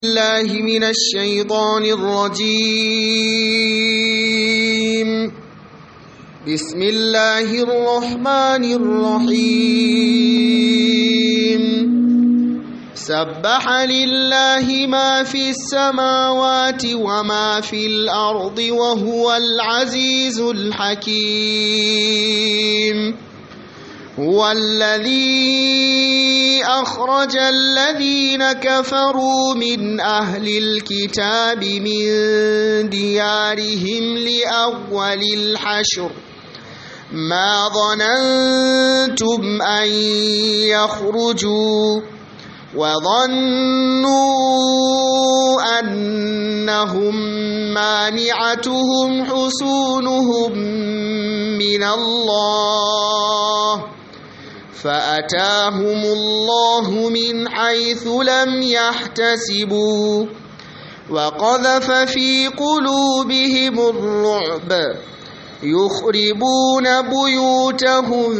الله من الشيطان الرجيم بسم الله الرحمن الرحيم سبح لله ما في السماوات وما في الأرض وهو العزيز الحكيم هو الذي أخرج الذين كفروا من أهل الكتاب من ديارهم لأول الحشر ما ظننتم أن يخرجوا وظنوا أنهم مانعتهم حصونهم من الله فأتاهم الله من حيث لم يحتسبوا وقذف في قلوبهم الرعب يخربون بيوتهم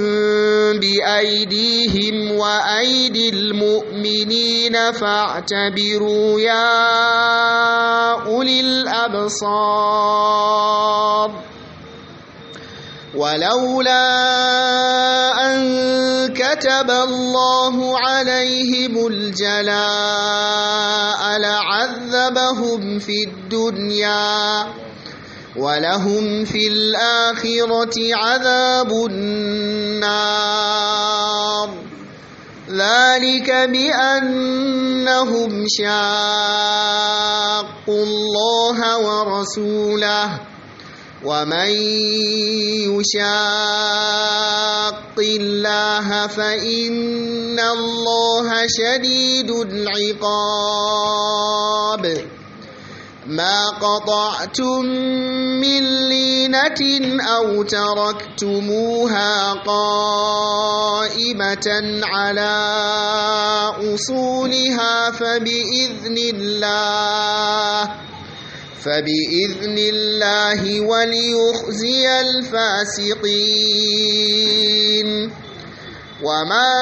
بأيديهم وأيدي المؤمنين فاعتبروا يا أولي الأبصار ولولا أن كتب الله عليهم الجلاء لعذبهم في الدنيا ولهم في الآخرة عذاب النار ذلك بأنهم شاقوا الله ورسوله ومن يشاق الله فإن الله شديد العقاب ما قطعتم من لينة أو تركتموها قائمة على أصولها فبإذن الله فبإذن الله وليخزي الفاسقين وما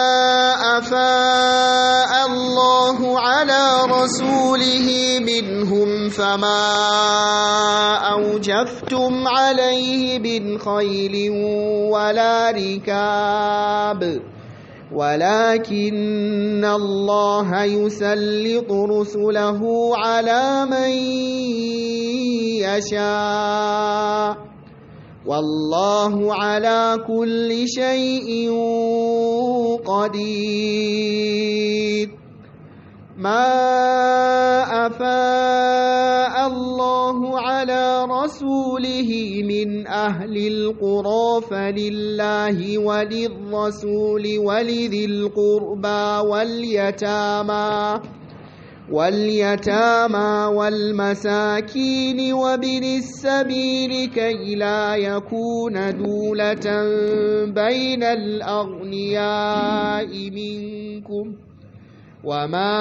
أفاء الله على رسوله منهم فما أوجفتم عليه من خيل ولا ركاب ولكن الله يسلط رسله على من يشاء والله على كل شيء قدير ما أفاء الله على رسوله من أهل القرى فلله وللرسول ولذي القربى واليتامى واليتامى والمساكين وابن السبيل كي لا يكون دولة بين الأغنياء منكم وما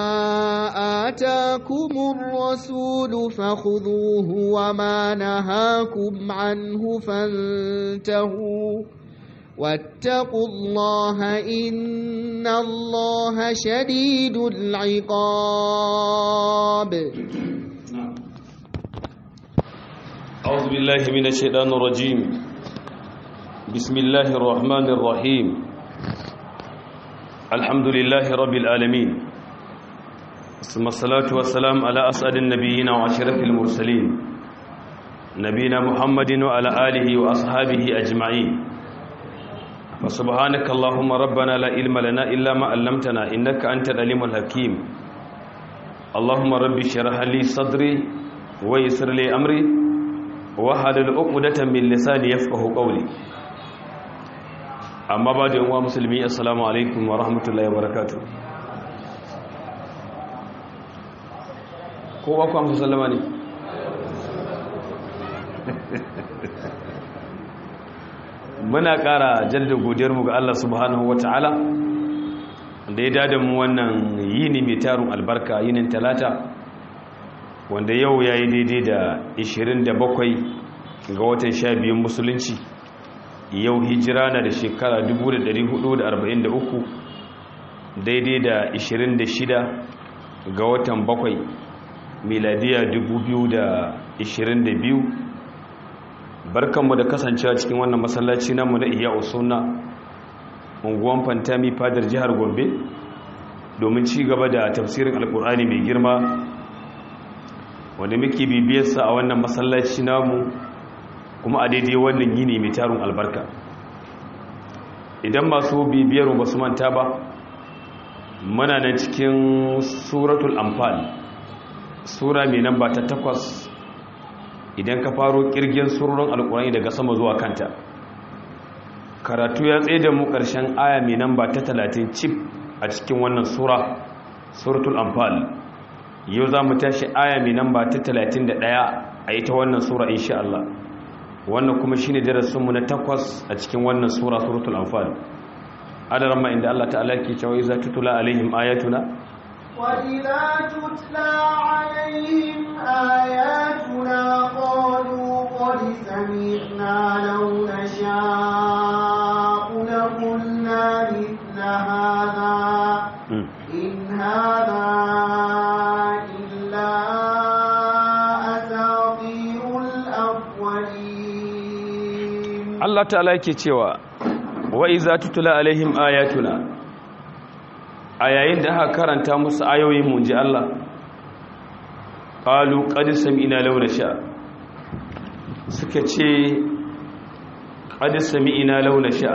آتاكم الرسول فخذوه وما نهاكم عنه فانتهوا واتقوا الله إن الله شديد العقاب أعوذ بالله من الشيطان الرجيم بسم الله الرحمن الرحيم الحمد لله رب العالمين ثم الصلاة والسلام على أسعد النبيين وأشرف المرسلين نبينا محمد وعلى آله وأصحابه أجمعين فسبحانك اللهم ربنا لا علم لنا إلا ما علمتنا إنك أنت العليم الحكيم اللهم ربي اشرح لي صدري ويسر لي أمري وحلل عقدة من لساني يفقه قولي amma ba da yanwa musulmi assalamu alaikum wa rahmatullahi wa barakatuh kowa kwa musu sallama ne muna ƙara jaddada godiyarmu ga Allah subhanahu wa ta'ala da ya dada mu wannan yini mai tarun albarka yinin talata wanda yau ya yi daidai da 27 ga watan 12 musulunci yau hijira na da shekara 1443 daidai da 26 ga watan bakwai miladiya 2022 barkanmu da kasancewa cikin wannan masallaci namu na iya usuna unguwan fantami fadar jihar gombe domin ci gaba da tafsirin alkur'ani mai girma wanda muke bibiyarsa a wannan masallaci namu kuma a daidai wannan yini mai tarin albarka idan masu bibiyar ba su manta ba muna nan cikin suratul amfani sura mai nan ba ta takwas idan ka faro kirgin surorin alkurani daga sama zuwa kanta karatu ya tsaye da mu ƙarshen aya mai nan ba ta talatin cif a cikin wannan sura suratul amfani yau za mu tashi aya mai nan ba ta talatin da ɗaya a ita wannan sura insha Allah wannan kuma shi ne darasinmu na takwas a cikin wannan sura suratul anfal adaran ma inda Allah ta'ala ke cewa iza tutula alaihim ayatuna wa idza tutla alaihim ayatuna qalu qad sami'na law nasha'u la qulna mithla hadha in hadha illa asatirul awwalin Allah ta'ala yake cewa wa iza tutula alaihim ayatuna a yayin da aka karanta musu ayoyin mu ji Allah qalu qad sami'na law nasha suka ce qad sami'na law nasha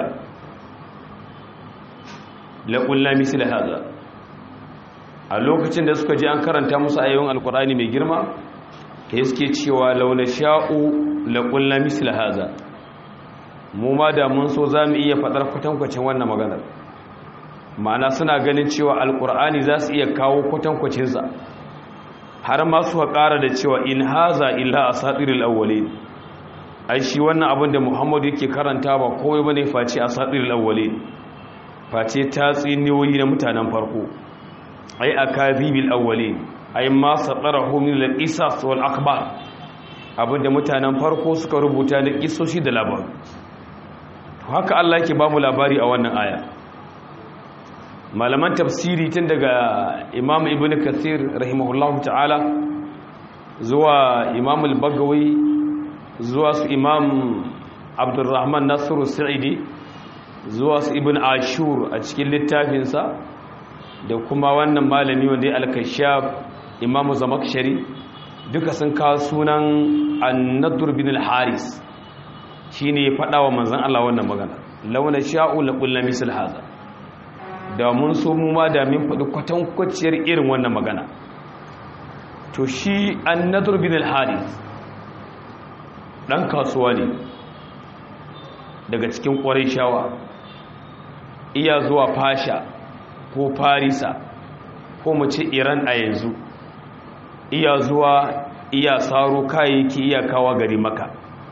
la qulna misla hada a lokacin da suka ji an karanta musu ayoyin alqur'ani mai girma sai suke cewa law nasha'u la qulna misla hada mu ma da mun so za mu iya faɗar kwatankwacin wannan maganar ma'ana suna ganin cewa alkur'ani za su iya kawo kwatankwacinsa har ma su ƙara da cewa in haza illa a satiril awwale ai shi wannan abin da muhammadu yake karanta ba kowai bane face a satiril awwale face ta tsiniyoyi na mutanen farko ai a kazibil awwale ai ma satsarahu min al-qisas wal akhbar abinda mutanen farko suka rubuta da kisoshi da labaru haka Allah yake ba mu labari a wannan aya malaman tafsiri tun daga imam ibn kathir rahimahullahu ta'ala zuwa imam al-bagawi zuwa su imam abdurrahman nasiru sa'idi zuwa su ibn ashur a cikin littafinsa da kuma wannan malami wanda ya al-kashaf imam zamakshari duka sun kawo sunan an-nadur bin al-haris shi ne faɗa wa manzan Allah wannan magana launa sha'u la ƙulla misal haza da mun so mu ma da min faɗi kwatankwaciyar irin wannan magana to shi an nadur bin al-haris ɗan kasuwa ne daga cikin ƙwarai shawa iya zuwa fasha ko farisa ko mu ce iran a yanzu iya zuwa iya saro kayayyaki iya kawa gari maka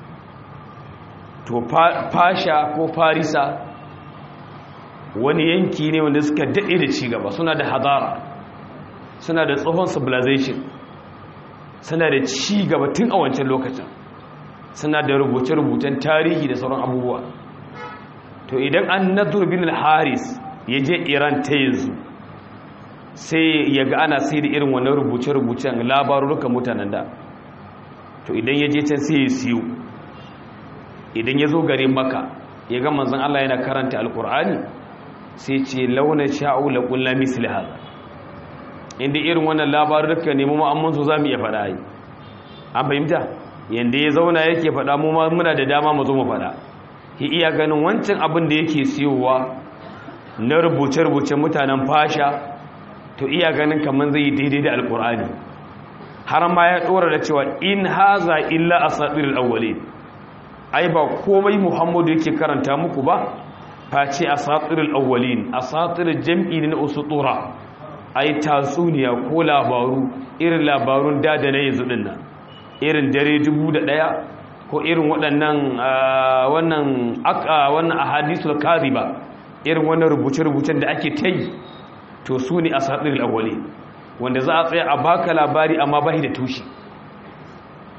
to fasha ko farisa wani yanki ne wanda suka daɗe da cigaba suna da hadara suna da tsohon civilization suna da cigaba tun a wancan lokacin suna da rubuce-rubucen tarihi da sauran abubuwa to idan an nadur bin haris ya je iran ta yanzu sai ya ga ana sai da irin wannan rubuce-rubucen labarurukan mutanen da to idan ya je can sai ya siyo idan ya zo garin maka ya ga manzan Allah yana karanta alkur'ani sai ce launa sha'u la kullu misli hada inda irin wannan labaruka ne mu ma amman so zamu iya faɗa yi an fahimta yanda ya zauna yake faɗa mu ma muna da dama mu zo mu faɗa ki iya ganin wancan abin da yake siyowa na rubuce-rubuce mutanen fasha to iya ganin kamar zai yi daidai da alkur'ani har ma ya ɗora da cewa in haza illa asatirul awwalin ai ba komai muhammadu yake karanta muku ba face asatirul awwalin asatirul jam'i na usutura ai tatsuniya ko labaru irin labarun da da na yanzu din nan irin dare dubu da ɗaya ko irin waɗannan wannan wannan ahadisul kadhiba irin wannan rubuce-rubucen da ake ta yi to su ne asatirul awwalin wanda za a tsaya a baka labari amma bai da tushe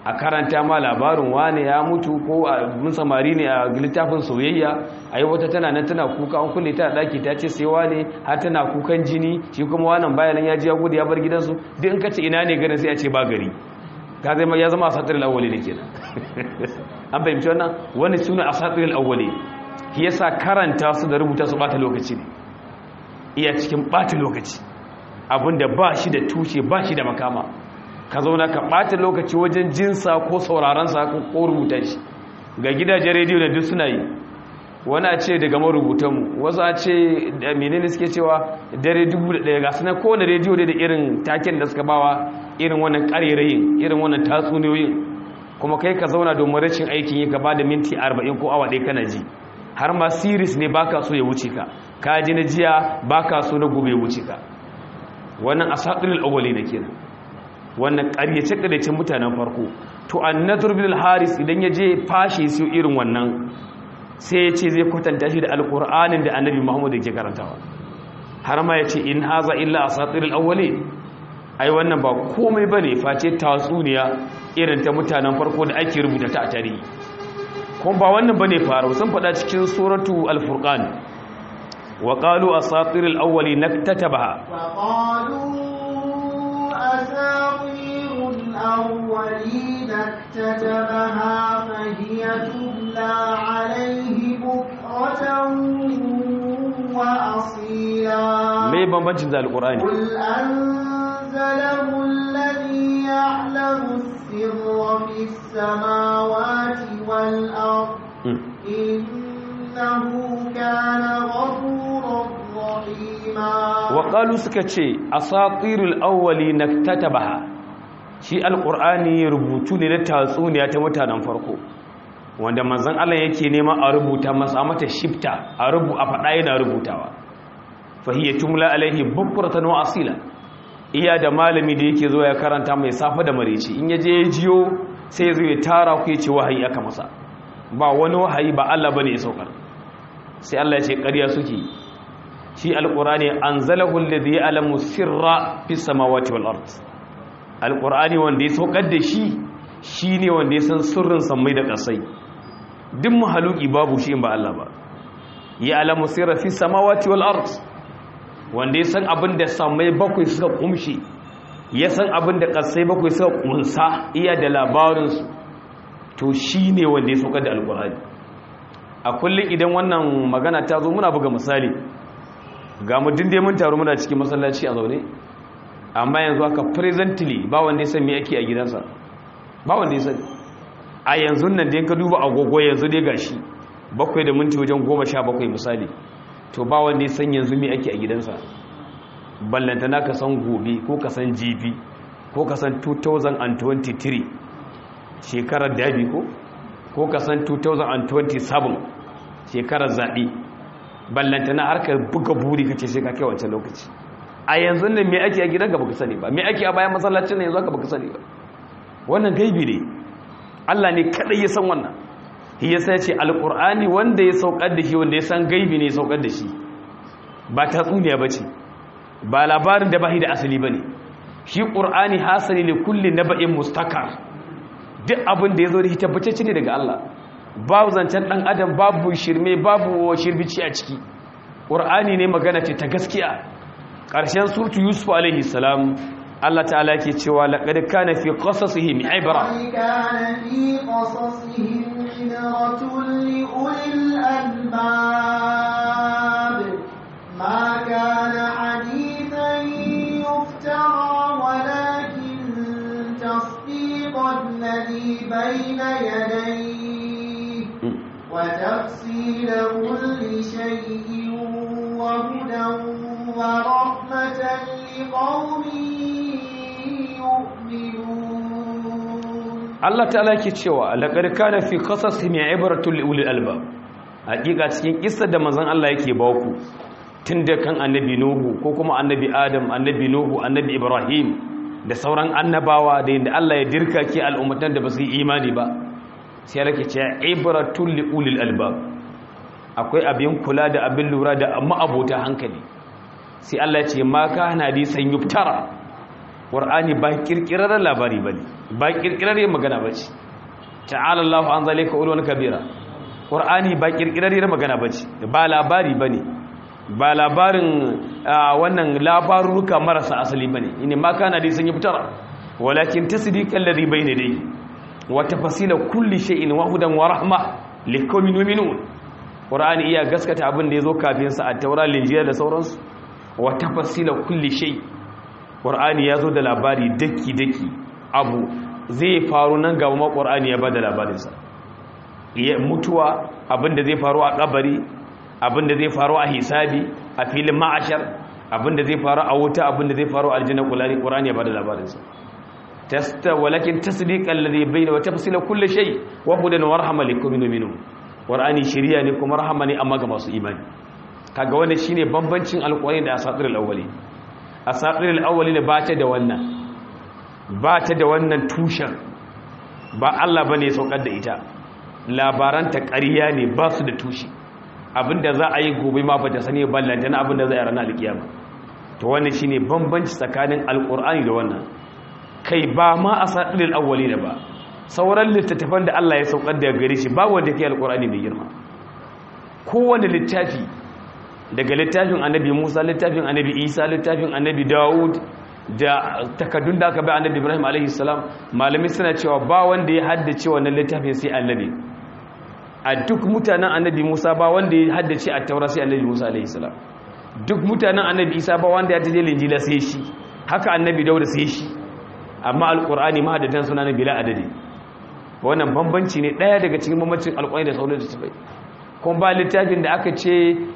a karanta ma labarin wane ya mutu ko a mun samari ne a littafin soyayya ai wata tana nan tana kuka an kulle ta daki ta ce sai wane har tana kukan jini shi kuma wannan bayanan ya ji ya gudu ya bar gidansu duk in ka ce ina ne garin sai a ce ba gari ka zai ya zama asatir al-awwali ne kenan an fahimci wannan wani suna asatir al-awwali shi yasa karanta su da rubuta su bata lokaci ne iya cikin bata lokaci abinda ba shi da tushe ba shi da makama ka zauna ka ɓata lokaci wajen jinsa ko saurarensa ko rubuta shi ga gidajen rediyo da duk suna yi wani a ce daga marubutanmu wasu a ce da menene suke cewa dare dubu da ɗaya ga suna kowane rediyo da irin taken da suka bawa irin wannan ƙarerayin irin wannan tatsuniyoyin kuma kai ka zauna domin rashin aikin yi ka ba da minti arba'in ko awa ɗaya kana ji har ma siris ne baka so ya wuce ka ka ji na jiya baka so na gobe ya wuce ka wannan asatirul awwali da kenan wannan ƙaryace-ƙaryacen mutanen farko to annadur bin haris idan ya je fashe su irin wannan sai ya ce zai kwatanta shi da alƙur'anin da annabi muhammadu ke karantawa har ma ya ce in haza illa a satirul awwali ai wannan ba komai ba ne face tatsuniya irin ta mutanen farko da ake rubuta ta a tarihi kuma ba wannan ba ne faru sun faɗa cikin suratu al-furqan wa qalu asatirul awwali naktatabaha أساطير الأولين اكتتبها فهي تملى عليه بكرة وأصيلا me bambancin da alqur'ani قل أنزله الذي يعلم السر في السماوات والأرض إنه كان غفورا رحيما waƙalu suka ce asatirul awwali naktatabaha shi alqur'ani rubutu ne na tatsuniya ta mutanen farko wanda manzon Allah yake nema a rubuta masa mata shifta a rubu a fada yana rubutawa fa hiya tumla alaihi bukratan wa asila iya da malami da yake zo ya karanta mai safa da mareci in yaje ya jiyo sai ya zo ya tara ku ya ce wahayi aka masa ba wani wahayi ba Allah bane ya saukar sai Allah ya ce ƙarya suke yi shi alƙurani an zalahun da zai alamu sirra fi samawati wal art alƙurani wanda ya saukar da shi shi ne wanda ya san sirrin sammai da ƙasai duk mahaluki babu shi in ba Allah ba ya alamu sirra fi samawati wal art wanda ya san abin da sammai bakwai suka kumshi ya san abin da ƙasai bakwai suka kunsa iya da labarinsu to shi ne wanda ya saukar da alƙurani a kullum idan wannan magana ta zo muna buga misali ga mutum dai mun taru muna cikin masallaci a zaune amma yanzu haka presently ba wanda ya san me yake a gidansa ba wanda ya sani a yanzu nan da ka duba agogo yanzu dai gashi bakwai da minti wajen goma sha bakwai misali to ba wanda ya san yanzu me ake a gidansa ballantana ka san gobe ko ka san jibi ko ka san 2023 shekarar dabi ko ko ka san 2027 shekarar zaɓe ballanta na harkar buga buri kace sai ka kai wancan lokaci a yanzu nan me ake a gidan ka baka sani ba me ake a bayan masallacin nan yanzu ka baka sani ba wannan gaibi ne Allah ne kadai ya san wannan shi yasa ce alqur'ani wanda ya saukar da shi wanda ya san gaibi ne ya saukar da shi ba tatsuniya bace ba labarin da bahi da asali bane shi qur'ani hasali li kulli naba'in mustakar duk abin da yazo da shi tabbatacce ne daga Allah babu zancen ɗan adam babu shirme babu shirbici a ciki ƙur'ani ne magana ce ta gaskiya ƙarshen surtu yusuf alaihi salam Allah ta'ala ke cewa laqad kana fi qasasihim ibra كان في قصصهم عبرة لأولي الألباب ما كان حديثا يفترى ولكن تصديق الذي بين يديه وتفصيل كل شيء وهدى ورحمة لقوم يؤمنون Allah ta'ala ke cewa laqad kana fi qasasihim ibratun li ulil albab hakika cikin kissa da manzon Allah yake ba ku tunda kan annabi nuhu ko kuma annabi adam annabi nuhu annabi ibrahim da sauran annabawa da yadda Allah ya dirka ke al'ummatan da ba su yi imani ba sai rake ce ibratun li ulil albab akwai abin kula da abin lura da ma'abota hankali sai Allah ya ce ma kana hadisan yuftara qur'ani ba kirkirar labari bane ba kirkirar magana bace ta'ala Allahu an zalika ulwan kabira qur'ani ba kirkirar magana bace ba labari bane ba labarin wannan labaruruka marasa asali bane ine ma kana dai sun yi fitara walakin tasdiqal ladhi bayna dai wa tafsila kulli shay'in wa hudan wa rahma liqaumin yu'minun qur'ani iya gaskata abin da yazo kafin sa a taura linjiya da sauransu wa tafsila kulli shay qur'ani yazo da labari daki daki abu zai faru nan gaba ma qur'ani ya bada labarin sa mutuwa abin da zai faru a kabari abinda zai faru a hisabi a filin ma'ashar abinda zai faru a wuta abinda zai faru a aljanna kulani qur'ani ya bada labarin sa tasta walakin tasdiqan ladhi bayna wa tafsila kulli shay wa hudan wa rahma likum minhum qur'ani shiriya ne kuma rahama ne amma ga masu imani kaga wannan shine bambancin alqur'ani da asatirul awwali asatirul awwali ne ba ta da wannan ba ta da wannan tushen ba Allah bane ya saukar da ita labaranta ƙarya ne ba su da tushe abinda za a yi gobe ma bata sani ballanta na abinda za a ranar alkiyama to wannan shine bambanci tsakanin alkur'ani da wannan kai ba ma a sadilil awwali da ba sauran littattafan da Allah ya saukar da gare shi ba wanda ke alkur'ani mai girma kowane littafi daga littafin annabi Musa littafin annabi Isa littafin annabi Dawud da takaddun da aka bai annabi Ibrahim alaihi salam malami suna cewa ba wanda ya haddace wannan littafin sai annabi a duk mutanen annabi musa ba wanda ya haddace a taura sai annabi musa alaihi salam duk mutanen annabi isa ba wanda ya taje linjila sai shi haka annabi dauda sai shi amma alqur'ani ma haddadan suna na bila adadi wannan bambanci ne daya daga cikin bambancin alqur'ani da sauran littafai kuma ba littafin da aka ce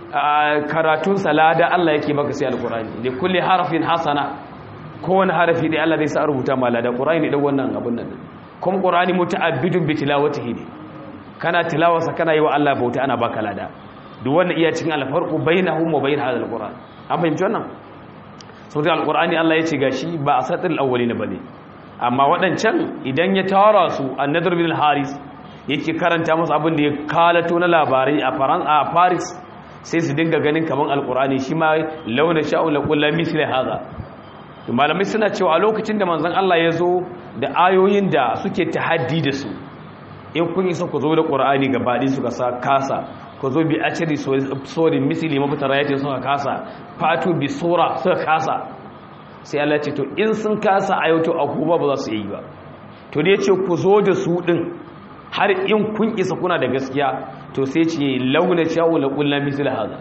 karatun salada Allah yake maka sai alqur'ani da kulli harafin hasana kowane harafi da Allah zai sa rubuta malada qur'ani ne dan wannan abun nan kuma qur'ani muta'abbidun bi tilawatihi ne kana tilawarsa kana yi wa Allah bauta ana baka lada duk wanda iya cikin alfarqu bainahum wa bain hadha alquran an fahimci wannan saboda alqurani Allah ya ce gashi ba asatul awwalin bane amma wadancan idan ya tara su annadur bin haris yake karanta musu abin da ya kalato na labarai a faran a paris sai su dinga ganin kaman alqurani shi ma launa sha'u la kullu misli hadha malamai suna cewa a lokacin da manzon Allah ya zo da ayoyin da suke tahaddi da su in kun isa ku zo da ƙura'ani gabaɗi suka sa kasa ku zo bi ashiri sorin misili mafitara yace suka kasa fatu bi sura suka kasa sai Allah ce to in sun kasa ayoto a kuma ba za su yi ba to da yace ku zo da su din har in kun isa kuna da gaskiya to sai ce launa sha'u la kullu misli hada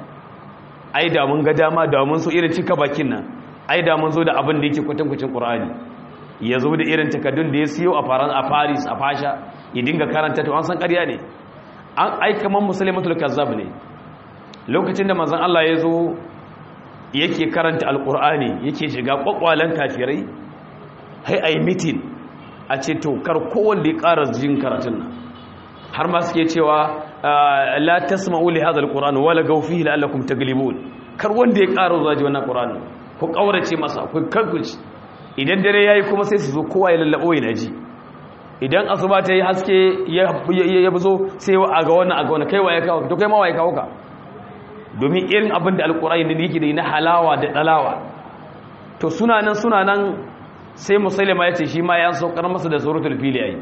ai da mun ga dama da mun so irin cika bakin nan ai da mun zo da abin da yake kwatankwacin ƙur'ani ya zo da irin takaddun da ya siyo a faran a paris a fasha ya dinga karanta to an san ƙarya ne an aika man musulmatul kazzab ne lokacin da manzon Allah ya zo yake karanta alqur'ani yake shiga kwakwalen kafirai hai ai meeting a ce to kar kowanne ya ƙara jin karatun nan har ma suke cewa la tasma'u li hadha alqur'an wala gaw fihi la'allakum taglibun kar wanda ya ƙara zuwa ji wannan qur'ani ku kaurace masa ku kankuci idan dare yayi kuma sai su zo kowa ya lallabo ya ji idan asuba ta yi haske ya buzo sai a ga wannan a ga wannan kai waye kawo to kai ma waye kawo ka domin irin abin da alkur'ani da yake da na halawa da dalawa to suna nan suna nan sai musailama ya ce shi ma ya saukar masa da suratul fili yayi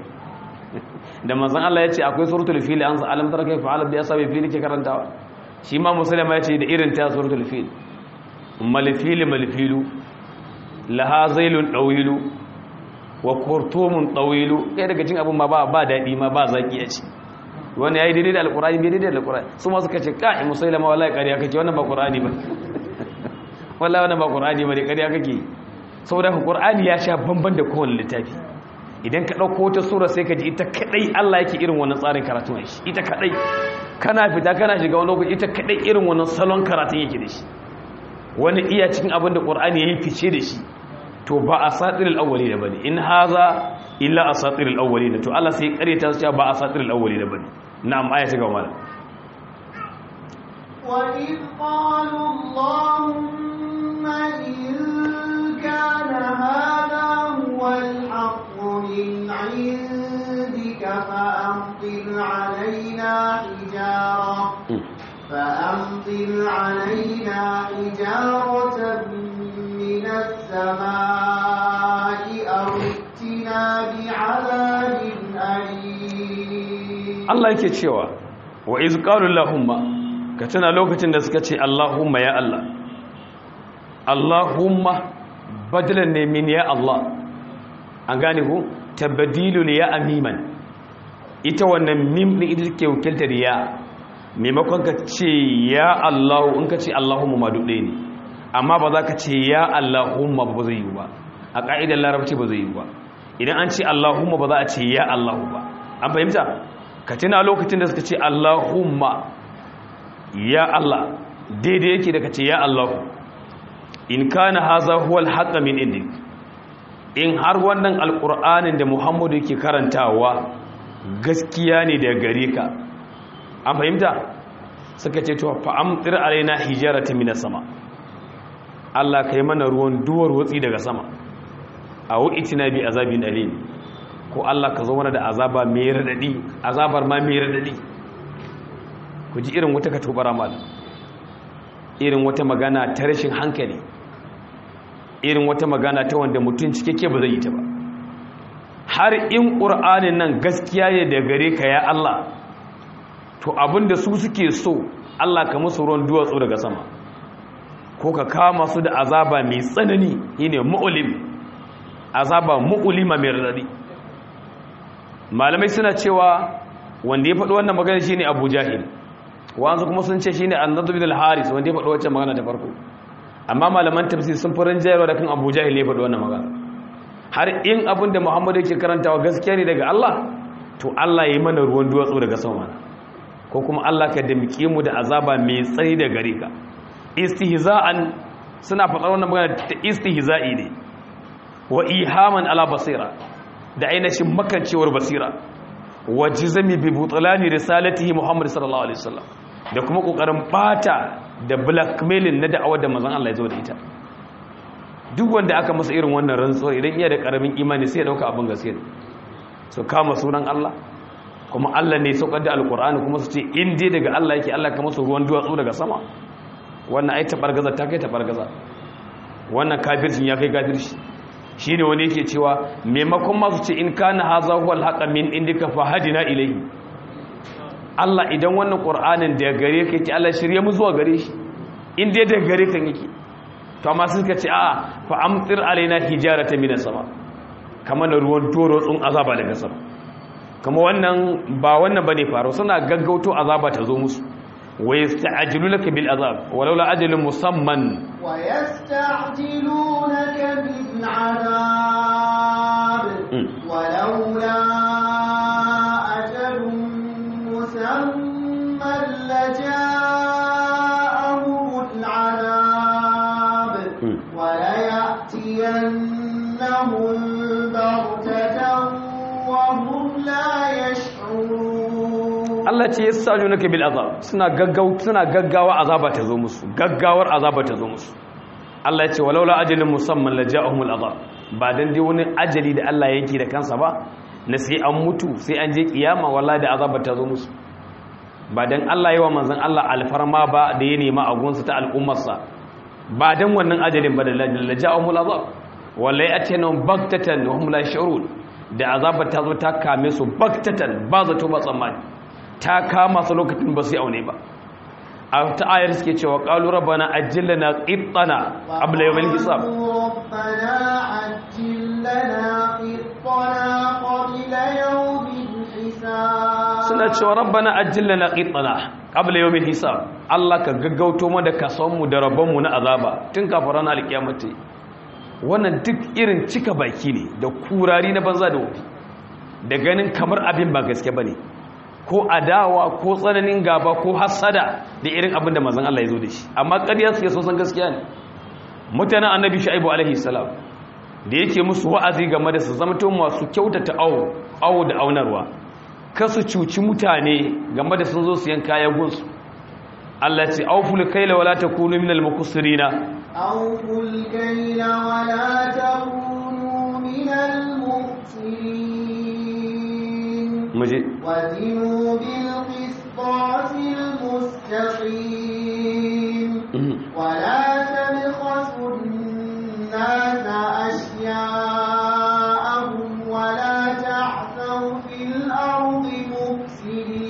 da manzon Allah ya ce akwai suratul fili an sa alam tara kai fa'ala bi asabi fili ke karantawa shi ma musailama ya ce da irin ta suratul fili malfili malfilu laha zailun dawilu wa kurtumun tawilu kai daga cin abun ma ba ba dadi ma ba zaki ya ci wani yayi daidai da alqur'ani bai daidai da alqur'ani su ma suka ce kai musailama wallahi kariya kake wannan ba qur'ani ba wallahi wannan ba qur'ani ba ne kariya kake saboda qur'ani ya sha bamban da kowane littafi idan ka dauko wata sura sai ka ji ita kadai Allah yake irin wannan tsarin karatun shi ita kadai kana fita kana shiga wani lokaci ita kadai irin wannan salon karatun yake da shi wani iya cikin abin da qur'ani yayi fice da shi to ba asatirul awwalin bane in haza illa asatirul awwalin to Allah sai kareta su ba asatirul awwalin bane na'am aya ta gaba وإذ قالوا اللهم إن كان هذا هو الحق من عندك فأمطر علينا حجارة فأمطر علينا حجارة من السماء Allah yake cewa wa iz qalu allahumma ka tana lokacin da suka ce allahumma ya Allah allahumma badalan ne min ya Allah an gane ku tabdilul ya amiman ita wannan mim din ita take wakiltar ya maimakon ka ce ya Allah in ka ce allahumma ma duk ɗaya ne amma ba za ka ce ya allahumma ba zai yi ba a ƙa'idar larabci ba zai yi ba idan an ce allahumma ba za a ce ya allahu ba an fahimta ka tuna lokacin da suka ce allahumma ya allah daidai yake da ka ce ya allahu in kana haza huwa alhaqqa min indik in har wannan alqur'anin da muhammadu yake karantawa gaskiya ne daga gare ka an fahimta suka ce to fa amtir alaina hijaratan minas sama Allah kai mana ruwan duwar watsi daga sama a wu'itina bi azabin alim ko Allah ka zo mana da azaba mai radadi azabar ma mai radadi ku ji irin wata katubara mal irin wata magana ta rashin hankali irin wata magana ta wanda mutum cikakke ba zai yi ta ba har in ƙur'anin nan gaskiya ne da gare ka ya Allah to abinda su suke so Allah ka musu ruwan duwatsu daga sama ko ka kama su da azaba mai tsanani shine mu'lim azaba mu'lima mai radadi malamai suna cewa wanda ya faɗi wannan magana shine Abu Jahil wanzu kuma sun ce shine An-Nadr bin al-Haris wanda ya faɗi wancan magana ta farko amma malaman tafsir sun furin jayarwa da kan Abu Jahil ya faɗi wannan magana har in abin da Muhammadu yake karantawa gaskiya ne daga Allah to Allah ya yi mana ruwan duwatsu daga sama ko kuma Allah ka damike mu da azaba mai tsayi da gare ka istihza'an suna faɗa wannan magana ta istihza'i ne wa ihaman ala basira da ainihin makancewar basira wa jizami bi butlani risalatihi Muhammad sallallahu alaihi wasallam da kuma kokarin bata da blackmailing na da'awar da manzon Allah ya zo da ita duk wanda aka masa irin wannan rantsuwar idan iya da karamin imani sai ya dauka abin gaskiya so kama sunan Allah kuma Allah ne saukar da alkur'ani kuma su ce in dai daga Allah yake Allah ka masa ruwan duwatsu daga sama wannan ai tabargaza ta kai tabargaza wannan kafircin ya kai kafirci shine wani yake cewa maimakon masu ce in kana haza huwal haqa min indika fahadina ilayhi Allah idan wannan qur'anin da gare ka yake Allah shirye mu zuwa gare shi in dai daga gare kan yake to amma suka ce a'a fa amtir alaina hijaratan minas sama kamar da ruwan toro tsun azaba daga sama kama wannan ba wannan bane faru suna gaggauto azaba ta zo musu wa yasta'jilunaka bil azab walau la ajalun musamman wa yasta'jilunaka bil azab walau la ajalun musamman laja'ahum al azab wa la ya'tiyannahum baghtatan Allah ce ya sa naka bil azab suna gaggawa suna gaggawa azaba ta zo musu gaggawar azaba ta zo musu Allah ya ce walaula ajalin musamman la ja'ahumul azab ba dan dai wani ajali da Allah yake da kansa ba na sai an mutu sai an je kiyama wallahi da azaba ta zo musu ba dan Allah yawa manzon Allah alfarma ba da ya nema a gunsa ta al'ummarsa ba dan wannan ajalin ba da la ja'ahumul azab wallahi atanum baktatan wa hum la yash'urun da azabar ta zo ta kame su baktatan ba zato ba tsammani ta kama su lokacin ba su aune ba a ta ayar suke cewa qalu rabbana ajjilna qittana qabla yawmil hisab ربنا عجل لنا قطنا قبل يوم الحساب suna cewa rabbana ajjilna qittana qabla yawmil hisab Allah ka gaggauto mu da kason mu da rabon mu na azaba tun kafin ranar alkiyamati wannan duk irin cika baki ne da kurari na banza da wofi da ganin kamar abin ba gaske ba ne ko adawa ko tsananin gaba ko hassada da irin abin da mazan Allah ya zo da shi amma ƙarya suke so san gaskiya ne mutanen annabi shu'aibu alaihi salam da yake musu wa'azi game da su zama masu kyautata awo awo da aunarwa kasu cuci mutane game da sun zo su yanka ya gunsu Allah ce auful kaila wala takunu minal muqsirina أوفوا الكيل ولا تكونوا من المخسرين muje وزنوا بالقسطاس المستقيم ولا تبخسوا الناس أشياءهم ولا تعثوا في الأرض مفسدين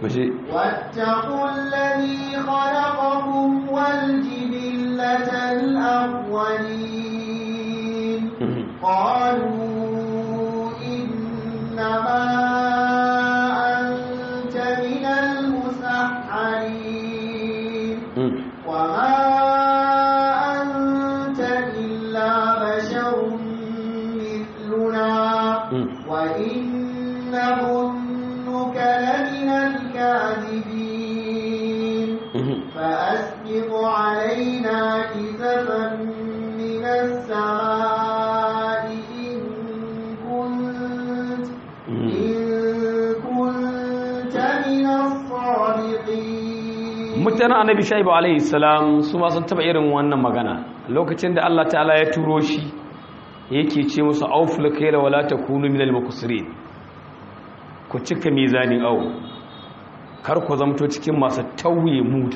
muje واتقوا الذي خلقكم والجبلة الأولين قالوا إنما أنت من المسحرين وما أنت إلا بشر مثلنا وإن نظنك لمن الكاذبين فأسقط علينا كسفا من السماء إن كنت إن كنت من الصادقين mutanen annabi shaibu alaihi salam su ma sun taba irin wannan magana lokacin da Allah ta'ala ya turo shi yake ce musu auful kayla wala takunu minal muqsirin ku cika mizanin au kar ku zamto cikin masu tauye mudu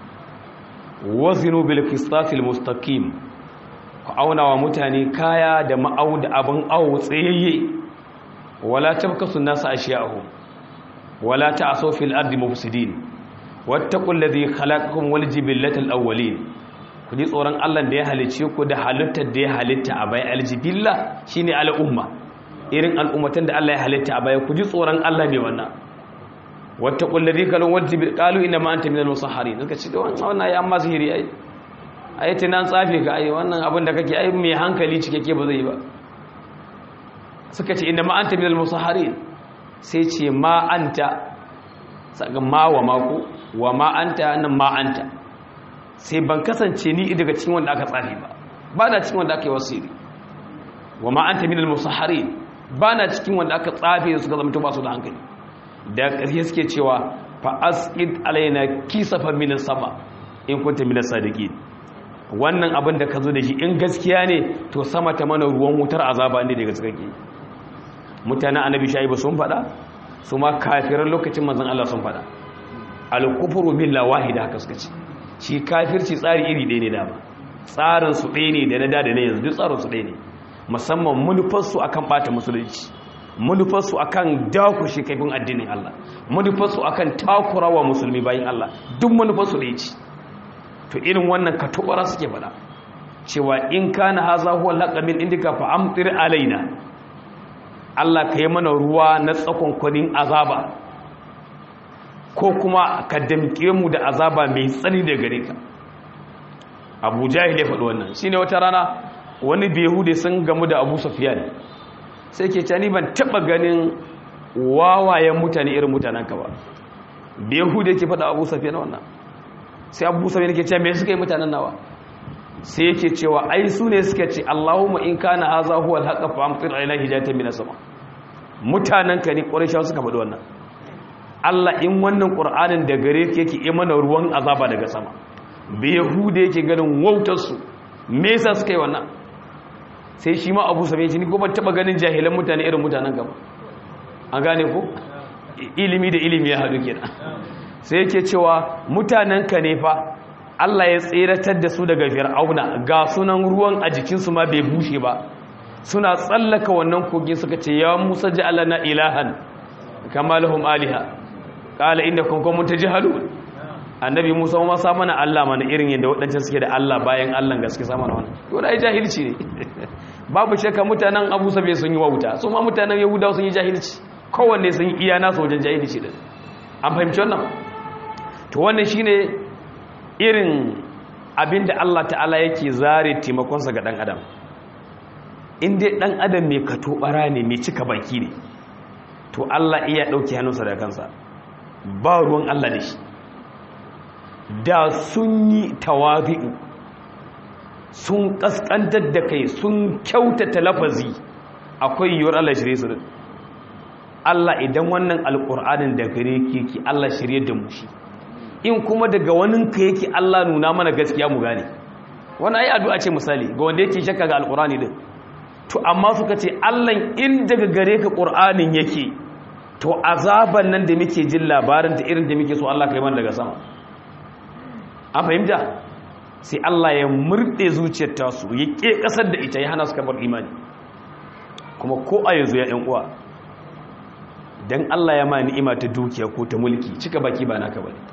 wazinu bil qistatil mustaqim ku auna wa mutane kaya da ma'au da abin awo tsayayye wala tabkasu nasu ashiyahu wala ta'asu fil ardi mufsidin wattaqul ladhi khalaqakum wal jibillatal awwalin ku ji tsoron Allah da ya halice ku da halittar da ya halitta a bai aljibilla shine al'umma irin al'ummatan da Allah ya halitta a baya ku ji tsoron Allah ne wannan wattaqul ladhi khalaqakum wal jibil qalu inna ma anta minal musahharin suka ce wannan wannan ai amma sihiri ai ai tunan tsafe ka ai wannan abin da kake ai mai hankali cikakke ba zai yi ba suka ce inna ma anta minal musahharin sai ce ma anta saka ma wa mako wa ma anta nan ma anta sai ban kasance ni daga cikin wanda aka tsafi ba ba na cikin wanda aka yi wasiri wa ma anta minal musahharin ba na cikin wanda aka tsafe suka zama ba su da hankali da ƙarshe suke cewa fa asqid alaina kisafan min sama in kunta min sadiqin wannan abin da ka zo da shi in gaskiya ne to sama ta mana ruwan wutar azaba ne daga tsakake mutanen annabi shaibu sun faɗa su ma kafiran lokacin manzon Allah sun faɗa al-kufru billahi wahida haka suka ce shi kafirci tsari iri ɗaya ne dama tsarin su ɗaya ne da na da da na yanzu duk tsarin su ɗaya ne musamman manufar su akan bata musulunci manufar su akan dakushe kaifin addinin Allah manufar su akan takurawa musulmi bayin Allah duk manufar su ɗaya ce to irin wannan katubara suke faɗa cewa in kana haza huwa laqamin indika fa amtir alaina Allah ka yi mana ruwa na tsakon kwanin azaba ko kuma ka damke mu da azaba mai tsani da gare ka abu jahil ya faɗi wannan shine wata rana wani behude sun gamu da abu safiyan sai ke cani ban taɓa ganin wawayen mutane irin mutanen ka ba behude ke faɗa abu safiyan wannan sai abu safiyan ke cewa me suka yi mutanen nawa sai yake cewa ai su ne suka ce Allahumma in kana haza huwa al-haqqa fa amtir alaina hijatan min sama mutanen ka ne quraishawa suka faɗi wannan Allah in wannan qur'anin da gare ka yake yi mana ruwan azaba daga sama bai yahuda yake ganin wautar su me yasa suka yi wannan sai shi ma Abu Sufyan ni ko ban taba ganin jahilan mutane irin mutanen ka ba an gane ko ilimi da ilimi ya haɗu kenan sai yake cewa mutanen ka ne fa Allah ya tseratar da su daga fir'auna ga sunan ruwan a jikinsu ma bai bushe ba suna tsallaka wannan kogin suka ce ya musa ji Allah na ilahan kama lahum aliha kala inda kunkun mun tajhalu annabi musa ma sa mana Allah mana irin yadda waɗancan suke da Allah bayan Allah gaske sa mana wannan to dai jahilci ne babu shakka mutanen Abu Sabe sun yi wauta su ma mutanen Yahudawa sun yi jahilci kowanne sun yi iya nasu wajen jahilci din an fahimci wannan to wannan shine irin abinda Allah ta'ala yake zare taimakonsa ga ɗan adam in dai ɗan adam mai kato ɓara ne mai cika baki ne to Allah iya ɗauki hannunsa da kansa ba ruwan Allah da shi da sun yi tawazi'u sun ƙasƙantar da kai sun kyautata lafazi akwai yiwuwar Allah shirye su Allah idan wannan alƙur'anin da gare ki Allah shirye da mu shi in kuma daga wani ka yake Allah nuna mana gaskiya mu gane wani ayi addu'a ce misali ga wanda yake shakka ga alqur'ani din to amma suka ce Allah in daga gare ka qur'anin yake to azaban nan da muke jin labarin ta irin da muke so Allah kai mana daga sama an fahimta sai Allah ya murde zuciyar ta su ya ke kasar da ita ya hana su kamar imani kuma ko a yanzu ya ɗan uwa dan Allah ya ma ni'ima ta dukiya ko ta mulki cika baki ba naka bane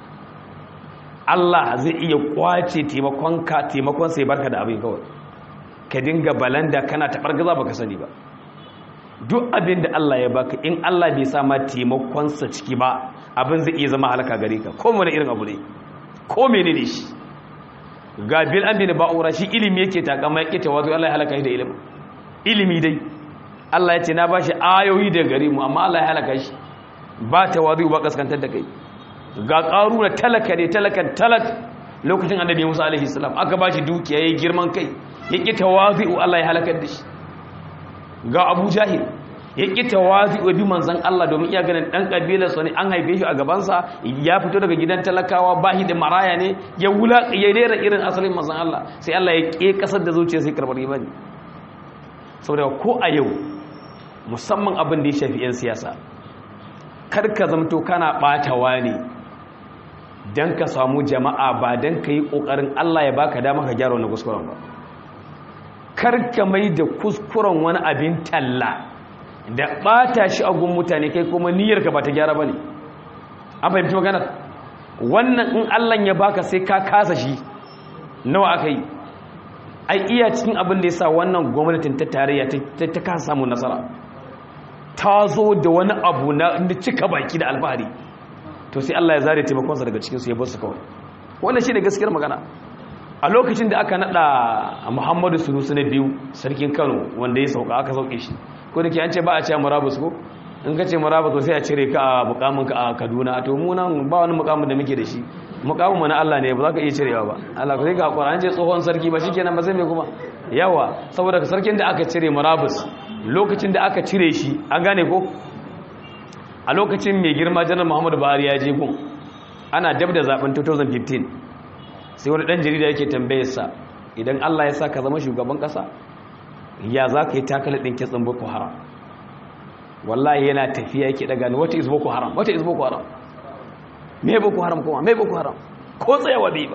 Allah zai iya kwace taimakon ka taimakon sai barka da abin kawai ka dinga balanda kana ta bargaza baka sani ba duk abin da Allah ya baka in Allah bai sa ma taimakon sa ciki ba abin zai iya zama halaka gare ka ko wani irin abu ne ko menene shi ga bil amina ba'ura shi ilimi yake takama yake tawazu Allah ya halaka shi da ilimi ilimi dai Allah ya ce na bashi ayoyi da gare mu amma Allah ya halaka shi ba tawazu ba kaskantar da kai ga qaruna talaka ne talakan talak lokacin annabi Musa alaihi salam aka bashi dukiya yayin girman kai yake tawazu Allah ya halaka da shi ga Abu Jahil yake tawazu bi manzon Allah domin iya ganin dan kabilar sa ne an haife shi a gaban sa ya fito daga gidan talakawa bahi da maraya ne ya wula ya rera irin asalin manzon Allah sai Allah ya ke kasar da zuciya sai karbar imani saboda ko a yau musamman abin da ya shafi 'yan siyasa karka zamto kana ɓatawa ne don ka samu jama'a ba don ka yi ƙoƙarin Allah ya baka dama ka gyara wani kuskuren ba karka mai da kuskuren wani abin talla da ɓata shi a gun mutane kai kuma niyyarka ba ta gyara ba ne an fahimci maganar wannan in Allah ya baka sai ka kasa shi nawa aka yi ai iya cikin abin da ya sa wannan gwamnatin ta tarayya ta kasa samun nasara ta zo da wani abu na cika baki da alfahari to sai Allah ya zare taimakonsa daga cikinsu ya bar su kawai wannan shi ne gaskiyar magana a lokacin da aka nada muhammadu sunusu na biyu sarkin kano wanda ya sauka aka sauke shi ko da ke an ce ba a ce murabus ko in ka ce murabus to sai a cire ka a mukamin ka a kaduna to mu nan ba wani mukamin da muke da shi mukamin mana Allah ne ba za ka iya cirewa ba Allah ko sai ka hakura an ce tsohon sarki ba shikenan ba sai me kuma yawa saboda sarkin da aka cire murabus lokacin da aka cire shi an gane ko a lokacin mai girma janar muhammadu buhari ya je gun ana dab da zaben 2015 sai wani dan jarida yake tambayarsa idan allah ya sa ka zama shugaban kasa ya za ka yi takali ɗin kitsin boko haram wallahi yana tafiya yake daga ni wata is boko haram wata is boko haram me boko haram kuma me boko haram ko tsayawa bai ba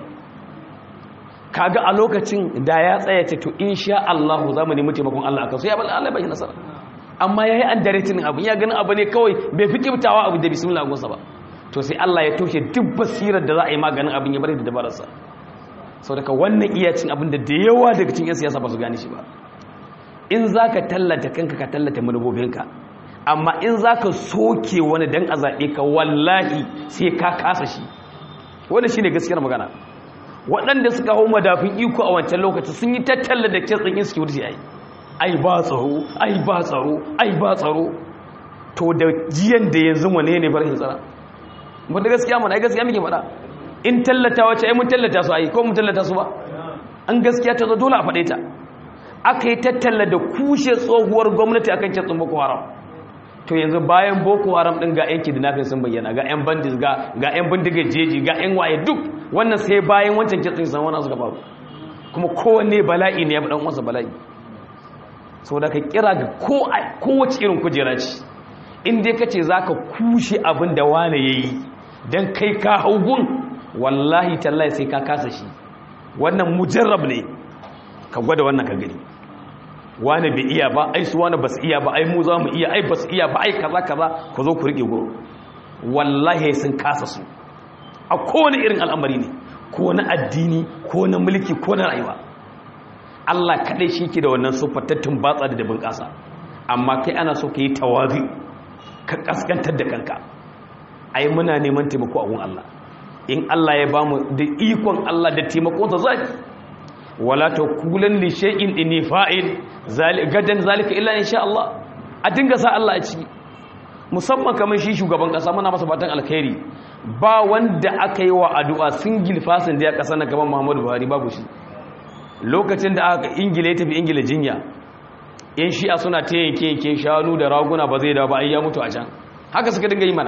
kaga a lokacin da ya tsaya ce to insha Allah za mu nemi taimakon Allah akan so ya bal Allah bai nasara amma yayi an daretin abu ya gani abu ne kawai bai fi kibtawa abu da bismillah gonsa ba to sai Allah ya toshe duk basirar da za a yi maganin abin ya bari da dabararsa sau daga wannan iya cin abin da da yawa daga cikin yan siyasa ba su gane shi ba in za ka tallata kanka ka tallata manubobinka amma in za ka soke wani dan a zaɓe ka wallahi sai ka kasa shi wani shi ne gaskiyar magana waɗanda suka hau madafin iko a wancan lokaci sun yi tattalla da kitsin insecurity ai ai ba tsaro ai ba tsaro ai ba tsaro to da jiyan da yanzu wane ne bar tsara wanda gaskiya mana ai gaskiya muke faɗa in tallata wace ai mun tallata su ai ko mun tallata su ba an gaskiya ta zo dole a faɗe ta aka yi tattalla da kushe tsohuwar gwamnati akan kitsin boko haram to yanzu bayan boko haram din ga yan kidnapping sun bayyana ga yan bandits ga ga yan bindigar jeji ga yan waye duk wannan sai bayan wancan kitsin san wannan suka faru kuma kowanne bala'i ne ya fi dan uwansa bala'i saboda ka kira ga ko kowace irin kujera ce in dai kace zaka kushe abin da wane yayi dan kai ka haugun wallahi tallahi sai ka kasa shi wannan mujarrab ne ka gwada wannan ka gani wani bai iya ba ai su wani basu iya ba ai mu za mu iya ai basu iya ba ai kaza kaza ku zo ku rike goro wallahi sun kasa su a kowane irin al'amari ne ko na addini ko na mulki ko na rayuwa Allah kadai shi ke da wannan sufatattun batsa da dabin kasa amma kai ana so ka yi tawazi ka kaskantar da kanka ai muna neman taimako a gun Allah in Allah ya bamu da ikon Allah da taimakonsa zai wala takulan li shay'in inni fa'il gadan zalika illa insha Allah a dinga sa Allah a ciki musamman kamar shi shugaban kasa muna masa fatan alkhairi ba wanda aka yi wa addu'a single fasin da ya kasa na gaban Muhammadu Buhari babu shi lokacin da aka ingila ya tafi ingila jinya yan shi'a suna ta yanke yanke shanu da raguna ba zai da ba ai ya mutu a can haka suka dinga yi mana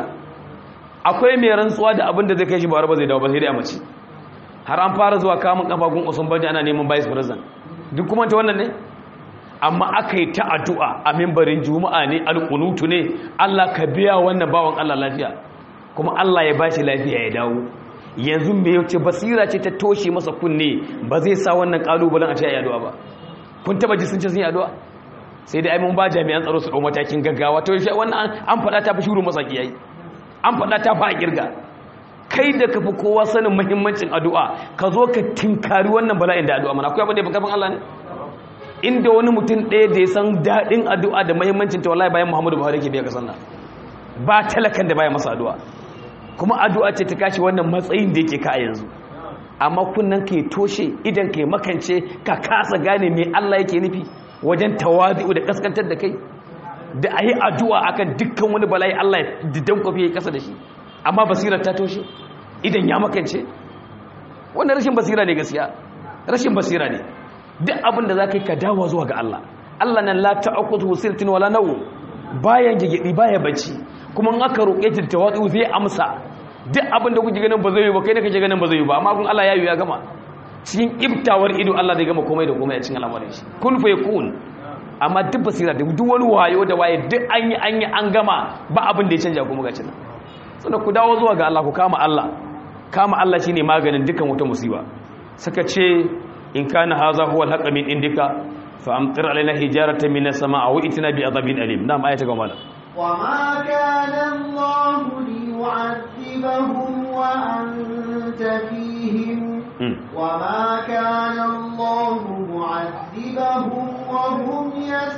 akwai mai rantsuwa da abin da zai kai shi ba ba zai dawo ba sai dai a mace har an fara zuwa kamun kafafun usman banja ana neman vice president duk kuma ta wannan ne amma aka yi ta addu'a a mimbarin juma'a ne alƙunutu ne Allah ka biya wannan bawan Allah lafiya kuma Allah ya bashi lafiya ya dawo yanzu me yace basira ce ta toshe masa kunne ba zai sa wannan kalubalen a ce ya addu'a ba kun taba ji sun ce sun yi addu'a sai dai ai mun ba jami'an tsaro su ɗau matakin gaggawa to shi wannan an faɗa ta fi shuru masaki yayi an faɗa ta fa a kirga kai da ka fi kowa sanin muhimmancin addu'a ka zo ka tinkari wannan bala'in da addu'a mana akwai abin da ya fi karfin Allah ne inda wani mutum ɗaya da ya san daɗin addu'a da muhimmancin ta wallahi bayan Muhammadu Buhari ke biya ka sanna ba talakan da baya masa addu'a kuma addu'a ce ta kashi wannan matsayin da yake ka a yanzu amma kunnan ka toshe idan ka makance ka kasa gane me Allah yake nufi wajen tawazi'u da kaskantar da kai da ayi addu'a akan dukkan wani bala'i Allah ya didan kofi ya kasa da shi amma basirar ta toshe idan ya makance wannan rashin basira ne gaskiya rashin basira ne duk abin da za ka yi ka dawo zuwa ga Allah Allah nan la ta'akutu sirtin wala nawu bayan gigidi baya bacci kuma in aka roƙe ta tawadu zai amsa duk abin da kuke ganin ba zai yi ba kai ne kake ganin ba zai yi ba amma kun Allah ya yi ya gama cikin ibtawar ido Allah zai gama komai da komai a cikin al'amarin shi kun fa yakun amma duk basira da duk wani wayo da waye duk an yi an yi an gama ba abin da ya canja kuma ga cin sannan ku dawo zuwa ga Allah ku kama Allah kama Allah shine maganin dukkan wata musiba suka ce in kana haza huwa al min indika fa amtir alaina hijaratan min as-samaa wa itina bi adabin alim na'am ayata gama وما كان الله ليعذبهم وأنت فيهم وما كان الله معذبهم وهم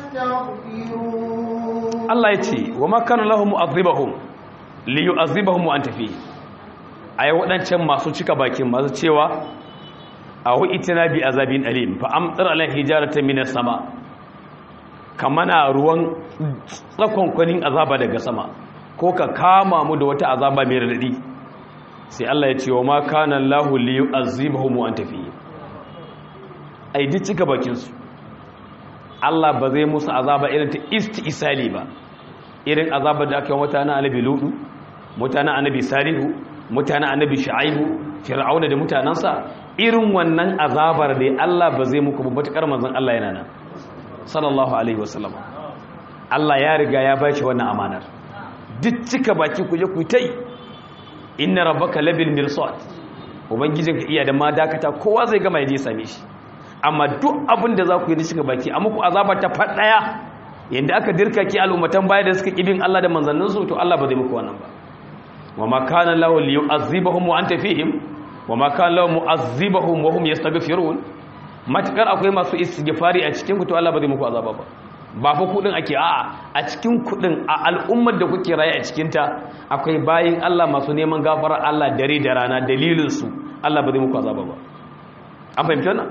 يستغفرون الله يتي وما كان الله معذبهم ليعذبهم وأنت فيهم ai waɗancan masu cika bakin masu cewa a itina bi azabin alim fa amtar alai hijaratan minas sama kamana ruwan tsakonkwanin azaba daga sama ko ka kama mu da wata azaba mai radadi sai Allah ya ce wa ma kana Allahu li yu'azzibahum wa anta fihi ai duk cika bakin su Allah ba zai musu azaba irin ta istisali ba irin azaba da aka yi mutanen annabi ludu mutanen annabi salihu mutanen annabi shu'aibu fir'auna da mutanansa irin wannan azabar da Allah ba zai muku ba matakar manzon Allah yana nan sallallahu alaihi wasallam Allah ya riga ya bashi wannan amanar duk cika baki ku je ku tai inna rabbaka labil mirsad ubangijinka iya da ma dakata kowa zai gama yaje same shi amma duk abin da za ku yi da cika baki a muku azaba ta fadaya yanda aka dirka ki al'ummatan baya da suka kibin Allah da manzannin su to Allah ba zai muku wannan ba wa ma kana lahu liyu'azzibahum wa anta fihim wa ma kana lahu mu'azzibahum wa hum yastaghfirun matukar akwai masu istighfari a cikin ku to Allah ba zai muku azaba ba ba fa kudin ake a'a a cikin kudin a al'ummar da kuke raye a cikin ta akwai bayin Allah masu neman gafarar Allah dare da rana dalilin su Allah ba zai muku azaba ba an fahimta wannan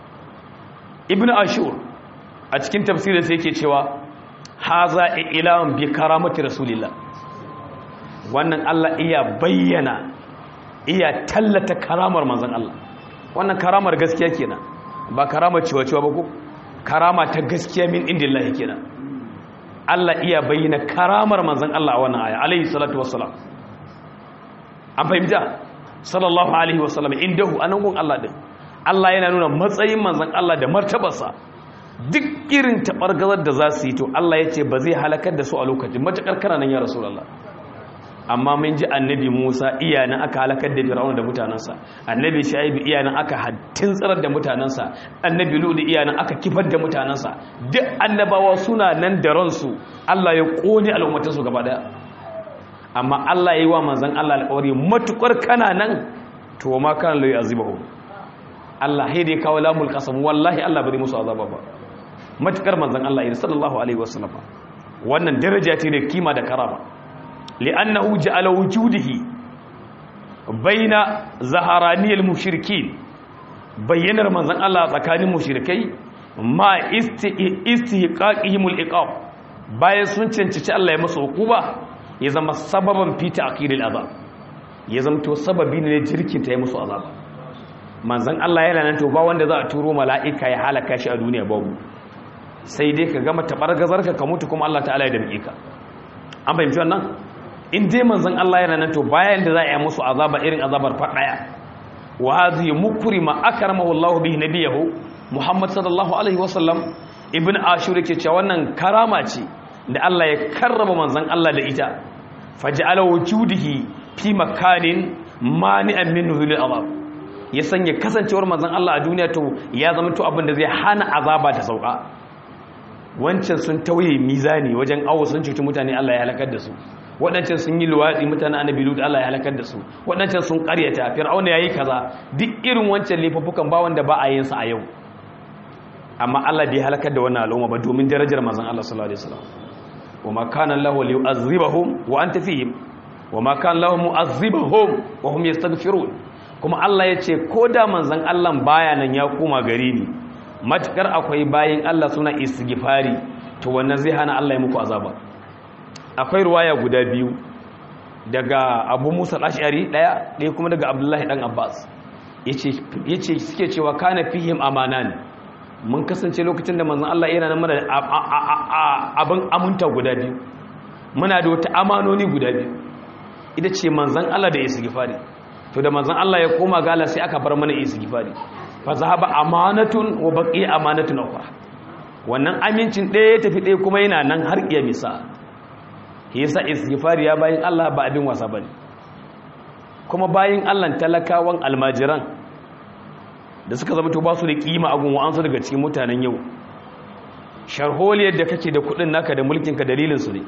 ibn ashur a cikin tafsirin sai yake cewa haza ilahun bi karamati rasulillah wannan Allah iya bayyana iya tallata karamar manzon Allah wannan karamar gaskiya kenan ba karamar ciwa-ciwa ba ko karama ta gaskiya min indillahi kenan Allah iya bayyana karamar manzon Allah a wannan aya alayhi salatu wassalam an fahimta sallallahu alaihi wasallam indahu anan gun Allah din Allah yana nuna matsayin manzon Allah da martabarsa duk irin tabargazar da za su yi to Allah ya ce ba zai halakar da su a lokacin matakar kana nan ya rasulullah amma mun ji annabi Musa iyanan aka halakar da Fir'auna da mutanansa annabi Shu'aib iyanan aka hattin tsirar da mutanansa annabi Lut iyanan aka kifar da mutanansa duk annabawa suna nan da ransu Allah ya kone al'ummatansu gaba daya amma Allah yayi wa manzon Allah alƙawari matukar kana nan to ma kana la yu'azibuhum Allah sai dai kawo lamul qasam wallahi Allah bai musu azaba ba matukar manzon Allah sallallahu alaihi wasallam wannan daraja ce da kima da karama li'annahu ja'ala wujudihi baina zaharaniyal mushrikin bayyanar manzon Allah tsakanin mushrikai ma istihqaqihimul iqab bayan sun cancanci Allah ya musu hukuma ya zama sababan fi ta'khiril azab ya zamto sababi ne jirkin ta yi musu azaba manzon Allah yana nan to ba wanda za a turo mala'ika ya halaka shi a duniya babu sai dai ka gama tabargazarka ka mutu kuma Allah ta'ala ya damke ka an fahimci wannan in dai manzon Allah yana nan to bayan da za a yi musu azaba irin azabar fadaya wa hadhi mukrima akramahu Allah bihi nabiyahu Muhammad sallallahu alaihi wasallam ibn ashur yake cewa wannan karama ce da Allah ya karrama manzon Allah da ita faj'ala wujudihi fi makanin mani'an min nuzulil azab ya sanya kasancewar manzon Allah a duniya to ya zama to abin da zai hana azaba ta sauka wancan sun tauye mizani wajen awo sun cuci mutane Allah ya halakar da su waɗancan sun yi luwaɗi mutane annabi lut Allah ya halakar da su waɗancan sun ƙaryata fir'auna yayi kaza duk irin wancan laifuffukan ba wanda ba a yin sa a yau amma Allah bai halakar da wannan al'umma ba domin darajar manzon Allah sallallahu alaihi wasallam wama kana lahu liyu'azzibahum wa anta fihim wama kana lahu mu'azzibahum wa hum yastaghfirun kuma Allah ya ce ko da manzon Allah baya nan ya koma gari ni matukar akwai bayin Allah suna istighfari to wannan zai hana Allah ya muku azaba akwai ruwaya guda biyu daga Abu Musa al-Ash'ari daya ɗaya kuma daga Abdullahi dan Abbas yace yace suke cewa kana fihim amanan mun kasance lokacin da manzon Allah yana nan mana abin amunta guda biyu muna da wata amanoni guda biyu ita ce manzon Allah da istighfari to da manzon Allah ya koma gala sai aka bar mana istighfari fa zahaba amanatun wa baqiya amanatun ukhra wannan amincin ɗaya ya tafi ɗaya kuma yana nan har iya misa yasa istighfari ya bayin Allah ba abin wasa bane kuma bayin Allah talakawan almajiran da suka zama to ba su da kima a gunwa an su daga cikin mutanen yau sharholiyar da kake da kudin naka da mulkinka dalilinsu ne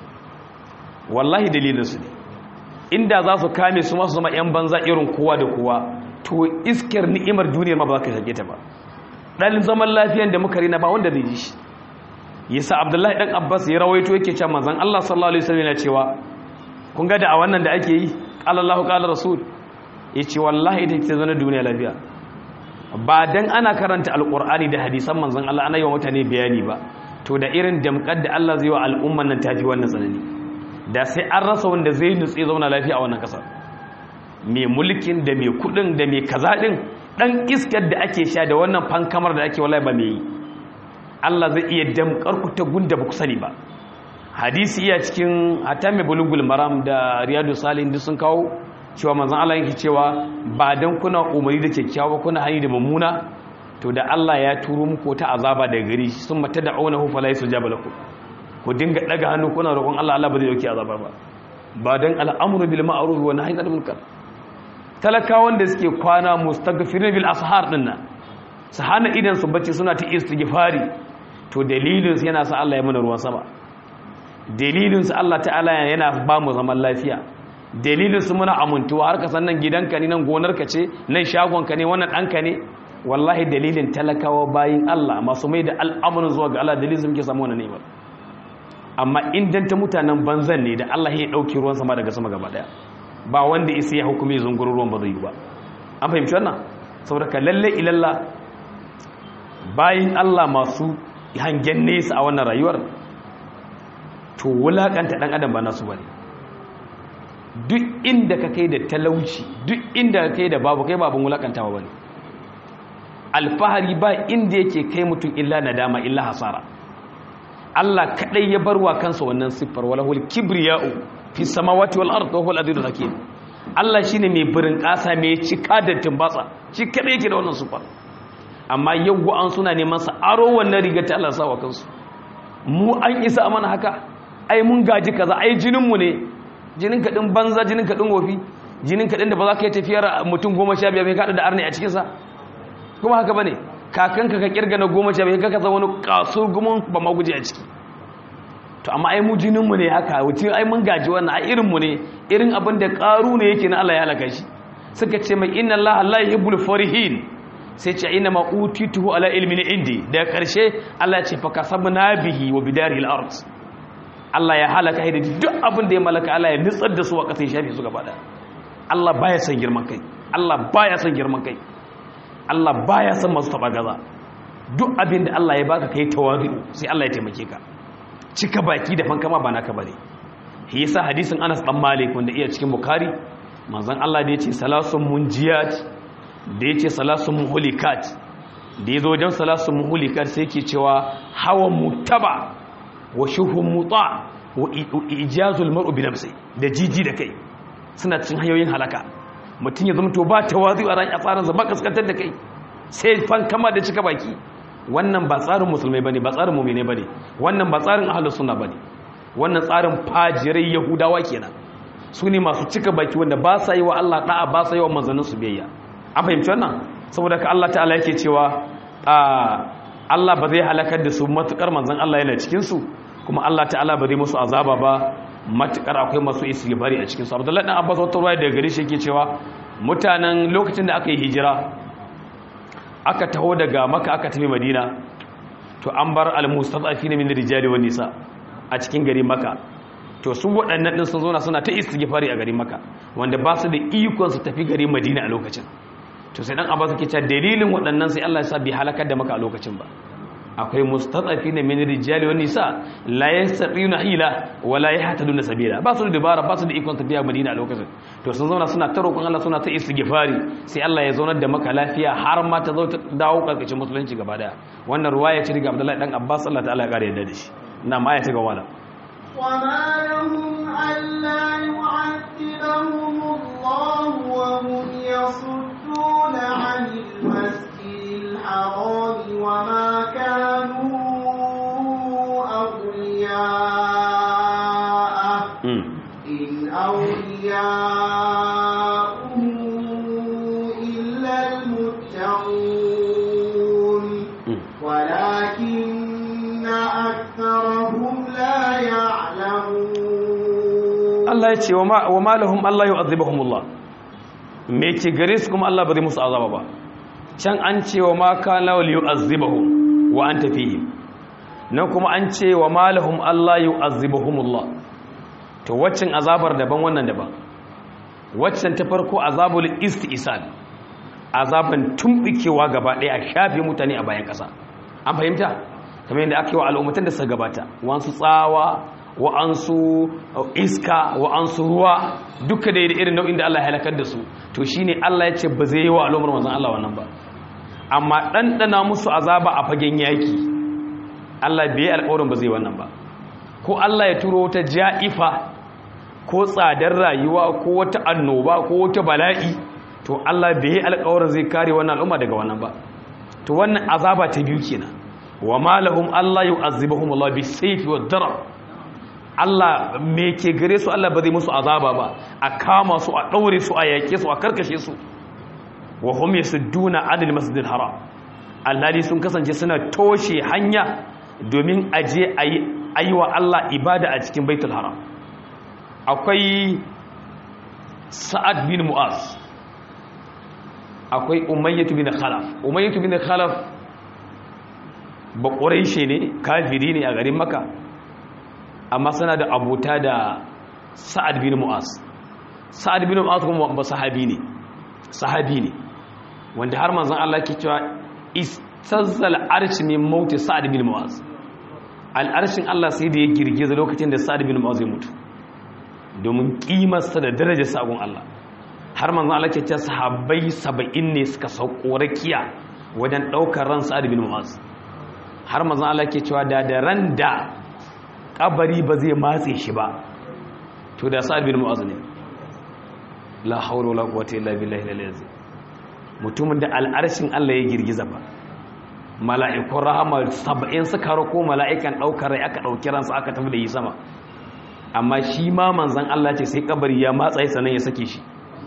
wallahi dalilinsu ne inda za su kame su masu zama 'yan banza irin kowa da kowa to iskar ni'imar duniyar ma ba za ka shage ta ba ɗan zaman lafiyan da muka rina ba wanda zai ji shi yasa abdullahi ɗan abbas ya rawaito yake can manzan allah sallallahu alaihi wasallam yana cewa kun ga da a wannan da ake yi qala allahu qala rasul yace wallahi ita ce zana duniya lafiya ba dan ana karanta alkur'ani da hadisan manzon Allah ana yi wa mutane bayani ba to da irin damkar da Allah zai wa al'umman nan tafi wannan tsanani da sai an rasa wanda zai nutse zauna lafiya a wannan kasar mai mulkin da mai kudin da mai kaza din dan iskar da ake sha da wannan fankamar da ake wallahi ba mai yi Allah zai iya damkar ku ta gunda ba ku sani ba hadisi iya cikin hatta mai bulugul maram da riyadu salihin duk sun kawo cewa manzan Allah yake cewa ba dan kuna umari da kyakkyawa kuna hani da mummuna to da Allah ya turo muku ta azaba daga gari sun mata da aunahu fala yasjaba lakum ku dinga daga hannu kuna roƙon Allah Allah ba zai dauki azaba ba ba dan al'amru bil ma'ruf wa nahyi anil munkar talakawan da suke kwana mustaghfirin bil ashar dinnan su hana idan su bacci suna ta istighfari to dalilin su yana sa Allah ya mana ruwan sama dalilin su Allah ta'ala yana ba mu zaman lafiya dalilin su muna amintuwa har ka san nan gidanka ne nan gonarka ce nan shagonka ne wannan ɗanka ne wallahi dalilin talakawa bayin Allah masu mai da al'amuran zuwa ga Allah dalilin muke samu wannan ni'imar amma in ta mutanen banzan ne da Allah ya dauki ruwan sama daga sama gaba daya ba wanda isa ya hukumi zunguru ruwan ba zai yi ba an fahimci wannan saboda ka lalle ilalla bayin Allah masu hangen nesa a wannan rayuwar to wulakanta dan adam ba nasu bane duk inda ka kai da talauci duk inda ka kai da babu kai babun wulakantawa bane alfahari ba inda yake kai mutum illa nadama illa hasara Allah kadai ya barwa kansa wannan siffar walahul kibriya'u fi samawati wal ardi wa huwal azizul hakim Allah shine mai birin kasa mai cika da tumbatsa shi kadai yake da wannan siffar amma yau an suna neman sa aro wannan riga ta Allah sawa kansu mu an isa mana haka ai mun gaji kaza ai jinin mu ne jinin kaɗin banza jinin kaɗin wofi jinin kaɗin da ba za ka yi tafiyar mutum goma sha biyar mai kaɗa da arni a cikinsa kuma haka ba ne kakanka ka kirga na goma sha biyar ka kasa wani kasur gumin ba ma guje a ciki to amma ai mu jininmu ne haka wuce ai mun gaji wannan ai irinmu ne irin abin da ƙaru ne yake na Allah ya halaka shi suka ce mai inna Allah la yuhibbul farihin sai ce inna ma utituhu ala ilmin indi daga ƙarshe Allah ya ce fa kasabna bihi wa bidarihi al-ard Allah ya halaka da duk abin da ya malaka Allah ya nutsar da su a ƙasar shafi su gaba da Allah baya son girman kai Allah baya son girman kai Allah baya son masu taba gaza duk abin da Allah ya baka kai tawadu sai Allah ya taimake ka cika baki da fankama ba naka bane shi yasa hadisin Anas dan Malik wanda iya cikin Bukhari manzon Allah da yace salasun munjiyat da yace salasun muhlikat da yazo wajen salasun muhlikat sai yake cewa hawa mutaba wa shuhun muta wa ijazul mar'u bi nafsi da jiji da kai suna cin hanyoyin halaka mutum ya zama to ba tawazu a ran tsarin sa ba kaskantar da kai sai fan kama da cika baki wannan ba tsarin musulmai bane ba tsarin mu'mine bane wannan ba tsarin ahlus sunna bane wannan tsarin fajirai yahudawa kenan su ne masu cika baki wanda ba sa yi wa Allah da'a ba sa yi wa manzannin su biyayya an fahimci wannan saboda ka Allah ta'ala yake cewa a Allah ba zai halakar da su matukar manzon Allah yana cikin su kuma Allah ta'ala ba zai musu azaba ba matukar akwai masu istighfari a cikin su Abdullahi dan Abbas wata ruwaya daga gare shi yake cewa mutanen lokacin da aka yi hijira aka taho daga Makka aka tafi Madina to an bar al-mustadafina min rijali wan nisa a cikin gari Makka to su waɗannan din sun zo suna ta istighfari a gari Makka wanda ba su da ikon su tafi gari Madina a lokacin to sai dan Abbas yake cewa dalilin waɗannan sai Allah ya sa bi halakar da Makka a lokacin ba akwai mustadafi na min rijali wa nisa la yastati'una hila wa la yahtaduna sabila ba su da dabara ba su da ikon tafiya Madina a lokacin to sun zauna suna ta roƙon Allah suna ta istighfari sai Allah ya zaunar da maka lafiya har ma ta zo ta dawo karkashin musulunci gaba daya wannan ruwaya ce daga Abdullahi dan Abbas Allah ta'ala ya kare yadda da shi na ma ya ta ga wala وما لهم ألا يعذبهم الله وهم يصدون عن المسجد الحرام وما كانوا أولياءه إن أولياءه إلا المتقون ولكن أكثرهم لا يعلمون Allah ya ce wa ma lahum Allah yu'adhibuhumullah me ke gare su kuma Allah ba zai musu azaba ba can an ce wa ma kana li yu'adhibuhum wa anta fihim nan kuma an ce wa ma lahum Allah yu'adhibuhumullah to waccan azabar daban wannan daban waccan ta farko azabul istisal azaban tumbikewa gaba ɗaya a shafe mutane a bayan ƙasa an fahimta kamar yadda aka yi wa al'ummatan da suka gabata wasu tsawa wa'ansu iska wa'ansu ruwa duka da irin nau'in da Allah ya halakar da su to shine Allah ya ce ba zai yi wa al'ummar manzon Allah wannan ba amma ɗanɗana musu azaba a fagen yaki Allah bai yi alƙawarin ba zai wannan ba ko Allah ya turo wata ja'ifa ko tsadar rayuwa ko wata annoba ko wata bala'i to Allah bai yi alƙawarin zai kare wannan al'umma daga wannan ba to wannan azaba ta biyu kenan wa malahum Allah yu'azzibuhum Allah bisayfi wad darar Allah me ke gare su Allah ba zai musu azaba ba a kama su a daure su a yake su a karkashe su wa hum yasudduna 'anil masjidil haram alhali sun kasance suna toshe hanya domin aje ayi wa Allah ibada a cikin baitul haram akwai sa'ad bin mu'az akwai umayyatu bin khalaf umayyatu bin khalaf ba ƙuraishe ne kafiri ne a garin maka amma suna da abuta da sa'ad bin mu'az sa'ad bin mu'az kuma ba sahabi ne sahabi ne wanda har manzon Allah ke cewa istazzal arshi min mauti sa'ad bin mu'az al'arshin Allah sai da ya girgiza lokacin da sa'ad bin mu'az ya mutu domin kimarsa da darajar sagon Allah har manzon Allah ke cewa sahabbai 70 ne suka sauko rakiya wajen daukar ran sa'ad bin mu'az har manzon Allah ke cewa da da ran da kabari ba zai matse shi ba to da sa'ad bin mu'az ne la hawla wala quwwata illa billahi al-azim mutumin da al'arshin Allah ya girgiza ba mala'ikun rahama 70 suka rako mala'ikan daukar rai aka dauki ransa aka tafi da yi sama amma shi ma manzon Allah ce sai kabari ya matsa sanan ya sake shi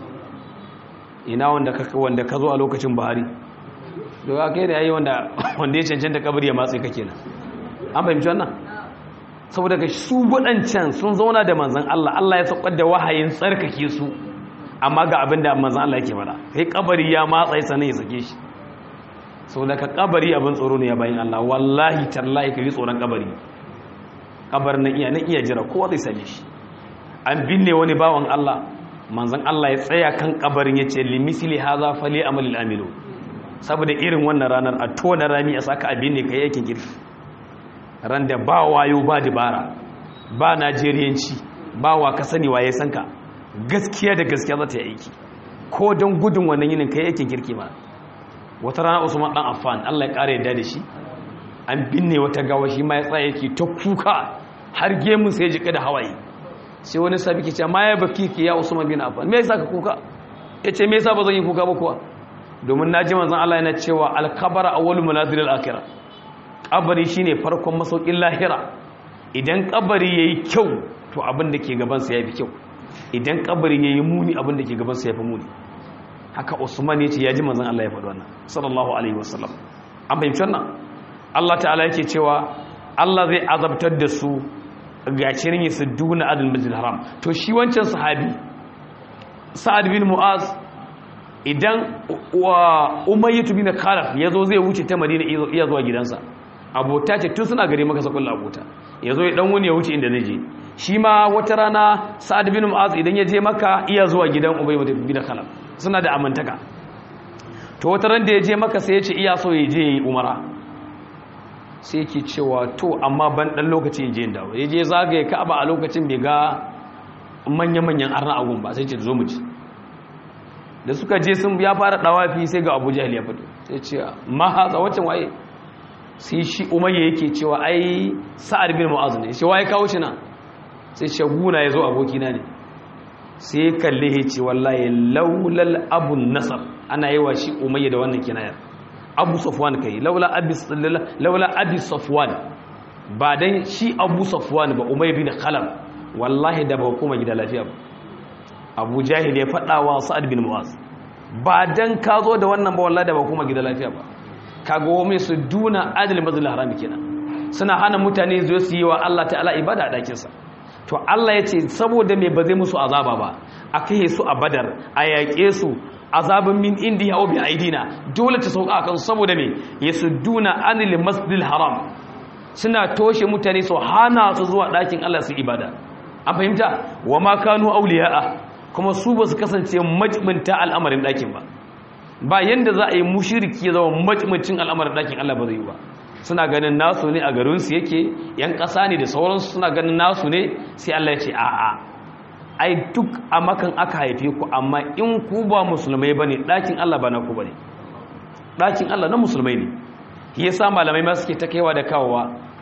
ina wanda ka wanda ka zo a lokacin Buhari daga kai da yayi wanda wanda ya cancanta kabari ya matsa ka kenan an fahimci wannan saboda ga su waɗancan sun zauna da manzan Allah Allah ya saukar da wahayin tsarkake su amma ga abin da manzan Allah yake fara kai kabari ya matsa sanin ya sake shi saboda ka kabari abin tsoro ne ya bayin Allah wallahi tallahi ka yi tsoron kabari kabar na iya na iya jira kowa zai same shi an binne wani bawan Allah manzan Allah ya tsaya kan kabarin ya ce limisili haza fali amalil amilu saboda irin wannan ranar a tona rami a saka abin ne kai yakin girki ran da ba wayo ba dibara ba najeriyanci ba wa ka sani waye san ka gaskiya da gaskiya za ta yi aiki ko don gudun wannan yinin kai yakin girki ba wata rana usman dan affan Allah ya kare yadda da shi an binne wata gawa shi ma ya tsaya yake ta kuka har gemun sai ya jika da hawaye sai wani sabi ke cewa ma ya baki ki ya usman bin affan me yasa ka kuka yace me yasa ba zan yi kuka ba kuwa domin naji manzon Allah yana cewa al-khabara awwalu manazil al-akhirah kabari shine farkon masaukin lahira idan kabari yayi kyau to abin da ke gaban sa yafi kyau idan kabari yayi muni abin da ke gaban sa yafi muni haka Usman yace yaji manzon Allah ya faɗi wannan sallallahu alaihi wasallam an fahimci wannan Allah ta'ala yake cewa Allah zai azabtar da su ga cirin su duna adal masjid haram to shi wancan sahabi sa'ad bin mu'az idan wa umayyatu bin khalaf yazo zai wuce ta madina iya zuwa gidansa abota ce tun suna gare maka sakon abota yazo ya dan wani ya wuce inda zai je shi ma wata rana sa'ad bin mu'az idan ya je maka iya zuwa gidan umayyatu bin khalaf suna da amantaka to wata ran da ya je maka sai ya ce iya so ya je yi umara sai yake cewa to amma ban dan lokaci ya je dawo ya je zagaye ka'aba a lokacin bai ga manya-manyan arna agun ba sai ce zo mu ci da suka je sun ya fara dawafi sai ga abu jahil ya fito sai ce ma hatsa waccan waye sai shi umayya yake cewa ai sa'ad bin mu'az ne shi waye kawo shi na sai ce guna ya zo abokina ne sai kalle ya ce wallahi laulal abun nasab ana yi wa shi umayya da wannan kinayar abu safwan kai laula abi laula abi safwan ba dan shi abu safwan ba umayya bin khalaf wallahi da ba kuma gida lafiya ba abu jahil ya faɗa wa sa'ad bin mu'az ba dan ka zo da wannan ba wallahi da ba kuma gida lafiya ba kaga wa mai su duna adil mazlul haram kenan suna hana mutane zo su yi wa Allah ta'ala ibada a dakin sa to Allah ya ce saboda me ba zai musu azaba ba a kai su a badar a yaƙe su azabin min indi ya bi aidina dole ta sauka akan saboda me yasudduna anil masjidil haram suna toshe mutane su hana su zuwa ɗakin Allah su ibada an fahimta wa ma kanu auliya'a kuma su ba su kasance majibinta al'amarin ɗakin ba ba yanda za a yi mushiriki ya zama majibincin al'amarin ɗakin Allah ba zai yi ba suna ganin nasu ne a garinsu yake yan ƙasa ne da sauransu suna ganin nasu ne sai Allah ya ce a'a ai duk a makan aka haife ku amma in ku ba musulmai ba ne ɗakin Allah ba na ku ba ne ɗakin Allah na musulmai ne ya sa malamai ma suke ta kaiwa da kawowa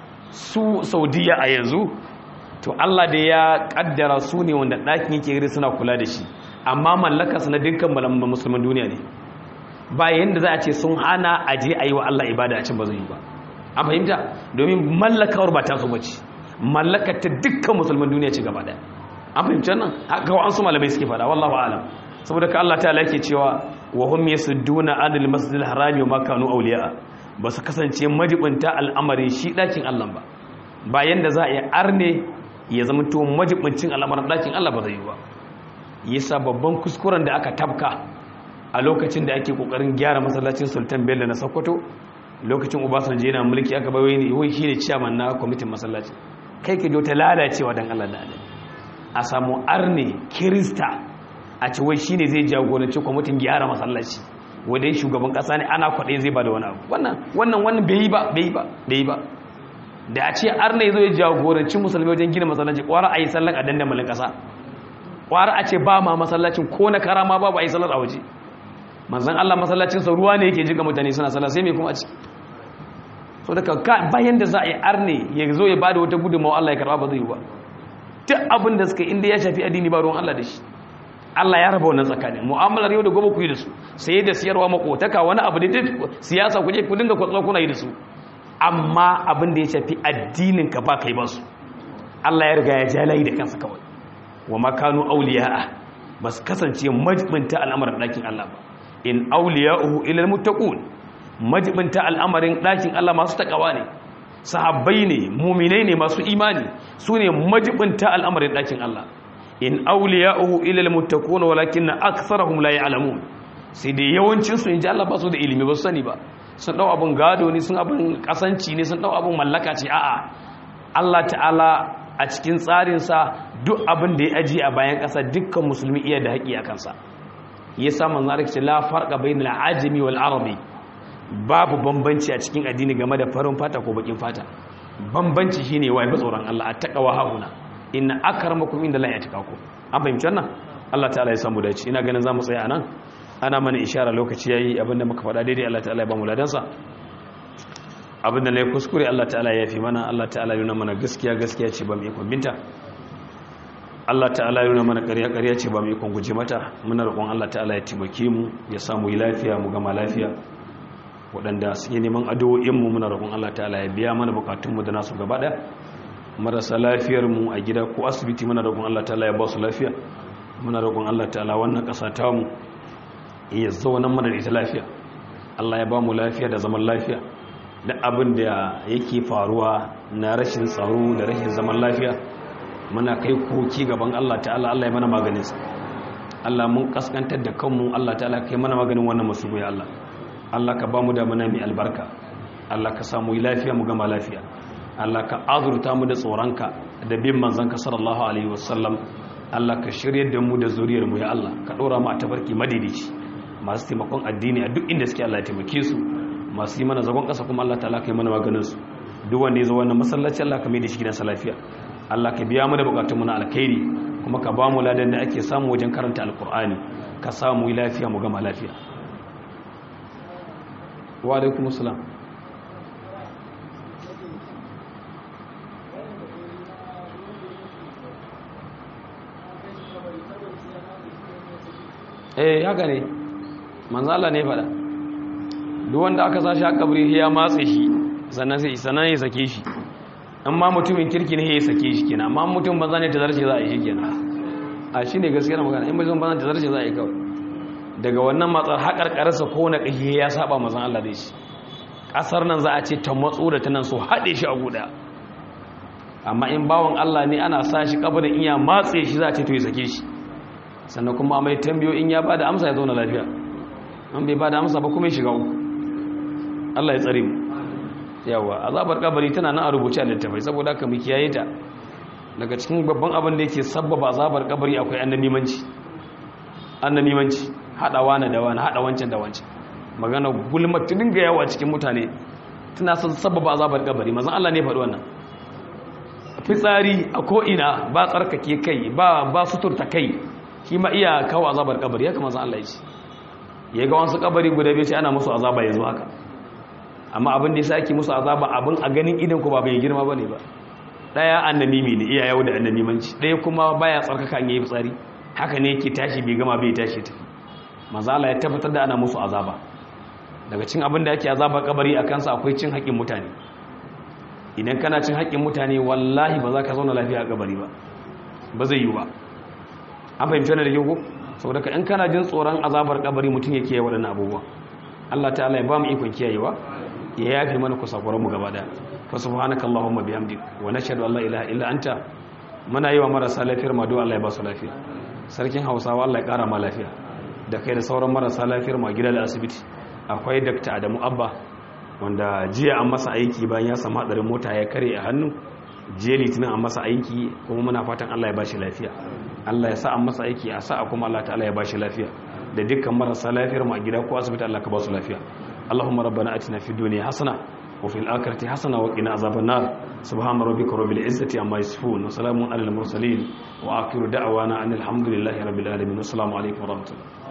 su saudiya a yanzu to Allah da ya kaddara su ne wanda ɗakin yake gari suna kula da shi amma mallaka su na dukkan malaman musulman duniya ne ba yanda za a ce sun hana a je a yi wa Allah ibada a can ba zai yi ba an fahimta domin mallakawar ba ta su bace mallakar ta dukkan musulman duniya ce gaba daya an fahimci nan haka wa an su malamai suke fada wallahu alam saboda ka Allah ta'ala yake cewa wa hum yasudduna anil masjidil harami wa ma kanu awliya ba su kasance majibinta al'amarin shi dakin Allah ba bayan da za a yi arne ya zama to majibincin al'amarin dakin Allah ba zai yi ba yasa babban kuskuren da aka tabka a lokacin da ake kokarin gyara masallacin Sultan Bello na Sokoto lokacin Obasanjo yana mulki aka bai wai shine chairman na kwamitin masallaci kai ke ta lalacewa dan Allah da Allah a samu arne kirista a ci wai shine zai jagoranci kwamitin gyara masallaci wanda ya shugaban kasa ne ana kwaɗe zai ba da wani abu wannan wannan wannan bai yi ba bai yi ba bai yi ba da a ce arne zai jagoranci musulmi wajen gina masallaci kwara a yi sallan a dandamalin kasa kwara a ce ba ma masallacin ko na karama ba ba a yi sallar a waje manzan Allah masallacin sa ruwa ne yake jiga mutane suna sallah sai me kuma a ci so daga bayan da za a yi arne ya zo ya bada wata gudunmawa Allah ya karba ba zai yi ba duk abin da suka inda ya shafi addini ba ruwan Allah da shi Allah ya raba wannan tsakanin mu'amalar yau da gobe ku yi da su sai da siyarwa makotaka wani abu da siyasa ku je ku dinga kwatsa kuna yi da su amma abin da ya shafi addinin ka ba kai ba su Allah ya riga ya ja layi da kansa kawai wa makanu awliya'a ba su kasance majibinta al'amarin ɗakin Allah ba in awliya'uhu ila almuttaqun majibinta al'amarin ɗakin Allah masu takawa ne sahabbai ne muminai ne masu imani su ne majibinta al'amarin ɗakin Allah in auliya'uhu ila almuttaquna walakin aktharuhum la ya'lamun sai dai yawancin su inji Allah ba su da ilimi ba su sani ba sun dau abun gado ne sun abun kasanci ne sun dau abun mallaka ce a'a Allah ta'ala a cikin tsarin sa duk abin da ya aji a bayan ƙasa dukkan musulmi iya da haƙi a kansa yasa manzo Allah ce la farqa bainal ajami wal arabi babu bambanci a cikin addini game da farin fata ko bakin fata bambanci shine wai ba tsoron Allah a taqwa hauna inna akramakum inda la yataqakum an fahimci wannan Allah ta'ala ya samu dace ina ganin zamu tsaya anan ana mana ishara lokaci yayi abinda muka faɗa daidai Allah ta'ala ya ba mu ladansa abinda ne kuskure Allah ta'ala ya fi mana Allah ta'ala ya nuna mana gaskiya gaskiya ce ba mu ikon binta Allah ta'ala ya nuna mana ƙarya ƙarya ce ba mu ikon guje mata muna roƙon Allah ta'ala ya taimake mu ya samu yi lafiya mu gama lafiya waɗanda suke neman addu'o'inmu muna roƙon Allah ta'ala ya biya mana bukatunmu da nasu gaba ɗaya marasa lafiyarmu a gida ko asibiti muna roƙon Allah ta'ala ya ba su lafiya muna roƙon Allah ta'ala wannan ƙasa ta mu ya zauna mana da ita lafiya Allah ya ba mu lafiya da zaman lafiya da abin da yake faruwa na rashin tsaro da rashin zaman lafiya muna kai koki gaban Allah ta'ala Allah ya mana maganinsa Allah mun kaskantar da kanmu Allah ta'ala kai mana maganin wannan musibu ya Allah Allah ka ba mu da mana mai albarka Allah ka samu lafiya mu gama lafiya Allah ka azurta mu da tsoronka da bin manzanka sallallahu alaihi wasallam Allah ka shiryar da mu da zuriyar mu ya Allah ka dora mu a tabarki madidici masu taimakon addini a duk inda suke Allah ya taimake su masu yi mana zagon kasa kuma Allah ta'ala kai mana maganin su duk wanda ya zo wannan masallaci Allah ka mai da shi gidansa lafiya Allah ka biya mu da bukatun mu na alkhairi kuma ka ba mu ladan da ake samu wajen karanta alkur'ani ka samu lafiya mu gama lafiya wa alaikum assalam eh haka ne manzala ne fada duk wanda aka sashi a kabri ya matse shi sannan sai sannan ya sake shi amma mutumin kirki ne ya sake shi kenan amma mutum banza ne ta zarce za a yi shi kenan a shi ne gaskiyar magana in mutum banza ta zarce za a yi kawai daga wannan matsar haƙarƙararsa ko na ƙashi ya saba mazan Allah da shi ƙasar nan za a ce ta matso da ta nan so haɗe shi a guda amma in bawan Allah ne ana sa shi kabarin iya matse shi za a ce to ya sake shi sannan kuma mai tambayo in ya ba da amsa ya zauna lafiya an bai ba da amsa ba kuma ya shiga uku Allah ya tsare mu yawa azabar kabari tana nan a rubuce a littafai saboda haka mu kiyaye ta daga cikin babban abin da yake sabbaba azabar kabari akwai annamimanci annamimanci hadawa na da wani hada wancan da wancan magana gulma ta dinga yawa cikin mutane tana son sabbaba azabar kabari mazan Allah ne faɗi wannan fitsari a ko ina ba tsarkake kai ba ba suturta kai shi ma iya kawo azabar kabari ya kama zan Allah ya ce ya ga wasu kabari guda biyu sai ana musu azaba yanzu haka amma abin da ya ake musu azaba abin a ganin idan ku ba bai girma bane ba daya annamimi ne iya yawo da annamimanci daya kuma baya tsarkaka an yi fitsari haka ne yake tashi bai gama bai tashi tafi mazala ya tabbatar da ana musu azaba daga cin abin da yake azaba kabari a kansa akwai cin haƙƙin mutane idan kana cin haƙƙin mutane wallahi ba za ka zauna lafiya a kabari ba ba zai yi ba an fahimci wani da yau ko saboda ka in kana jin tsoron azabar kabari mutum yake yawa waɗannan abubuwa Allah ta'ala ya ba mu ikon kiyayewa ya yafi mana kusakuran mu gaba daya fa subhanaka allahumma bihamdik wa nashhadu an la ilaha illa anta muna yi wa marasa lafiyar ma do Allah ya ba su lafiya sarkin Hausawa Allah ya kara ma lafiya da kai da sauran marasa lafiyar mu a gida da asibiti akwai Dr. Adamu Abba wanda jiya an masa aiki bayan ya samu hadarin mota ya kare a hannu jiya litinin an masa aiki kuma muna fatan Allah ya ba shi lafiya Allah ya sa an masa aiki a sa'a kuma Allah ta'ala ya ba shi lafiya da dukkan marasa lafiyar mu a gida ko asibiti Allah ka ba su lafiya Allahumma rabbana atina fid dunya hasana wa fil akhirati hasana wa qina azaban nar subhana rabbika rabbil izzati amma yasifun wa salamun alal mursalin wa akhiru da'wana anil hamdulillahi rabbil alamin assalamu alaikum wa rahmatullahi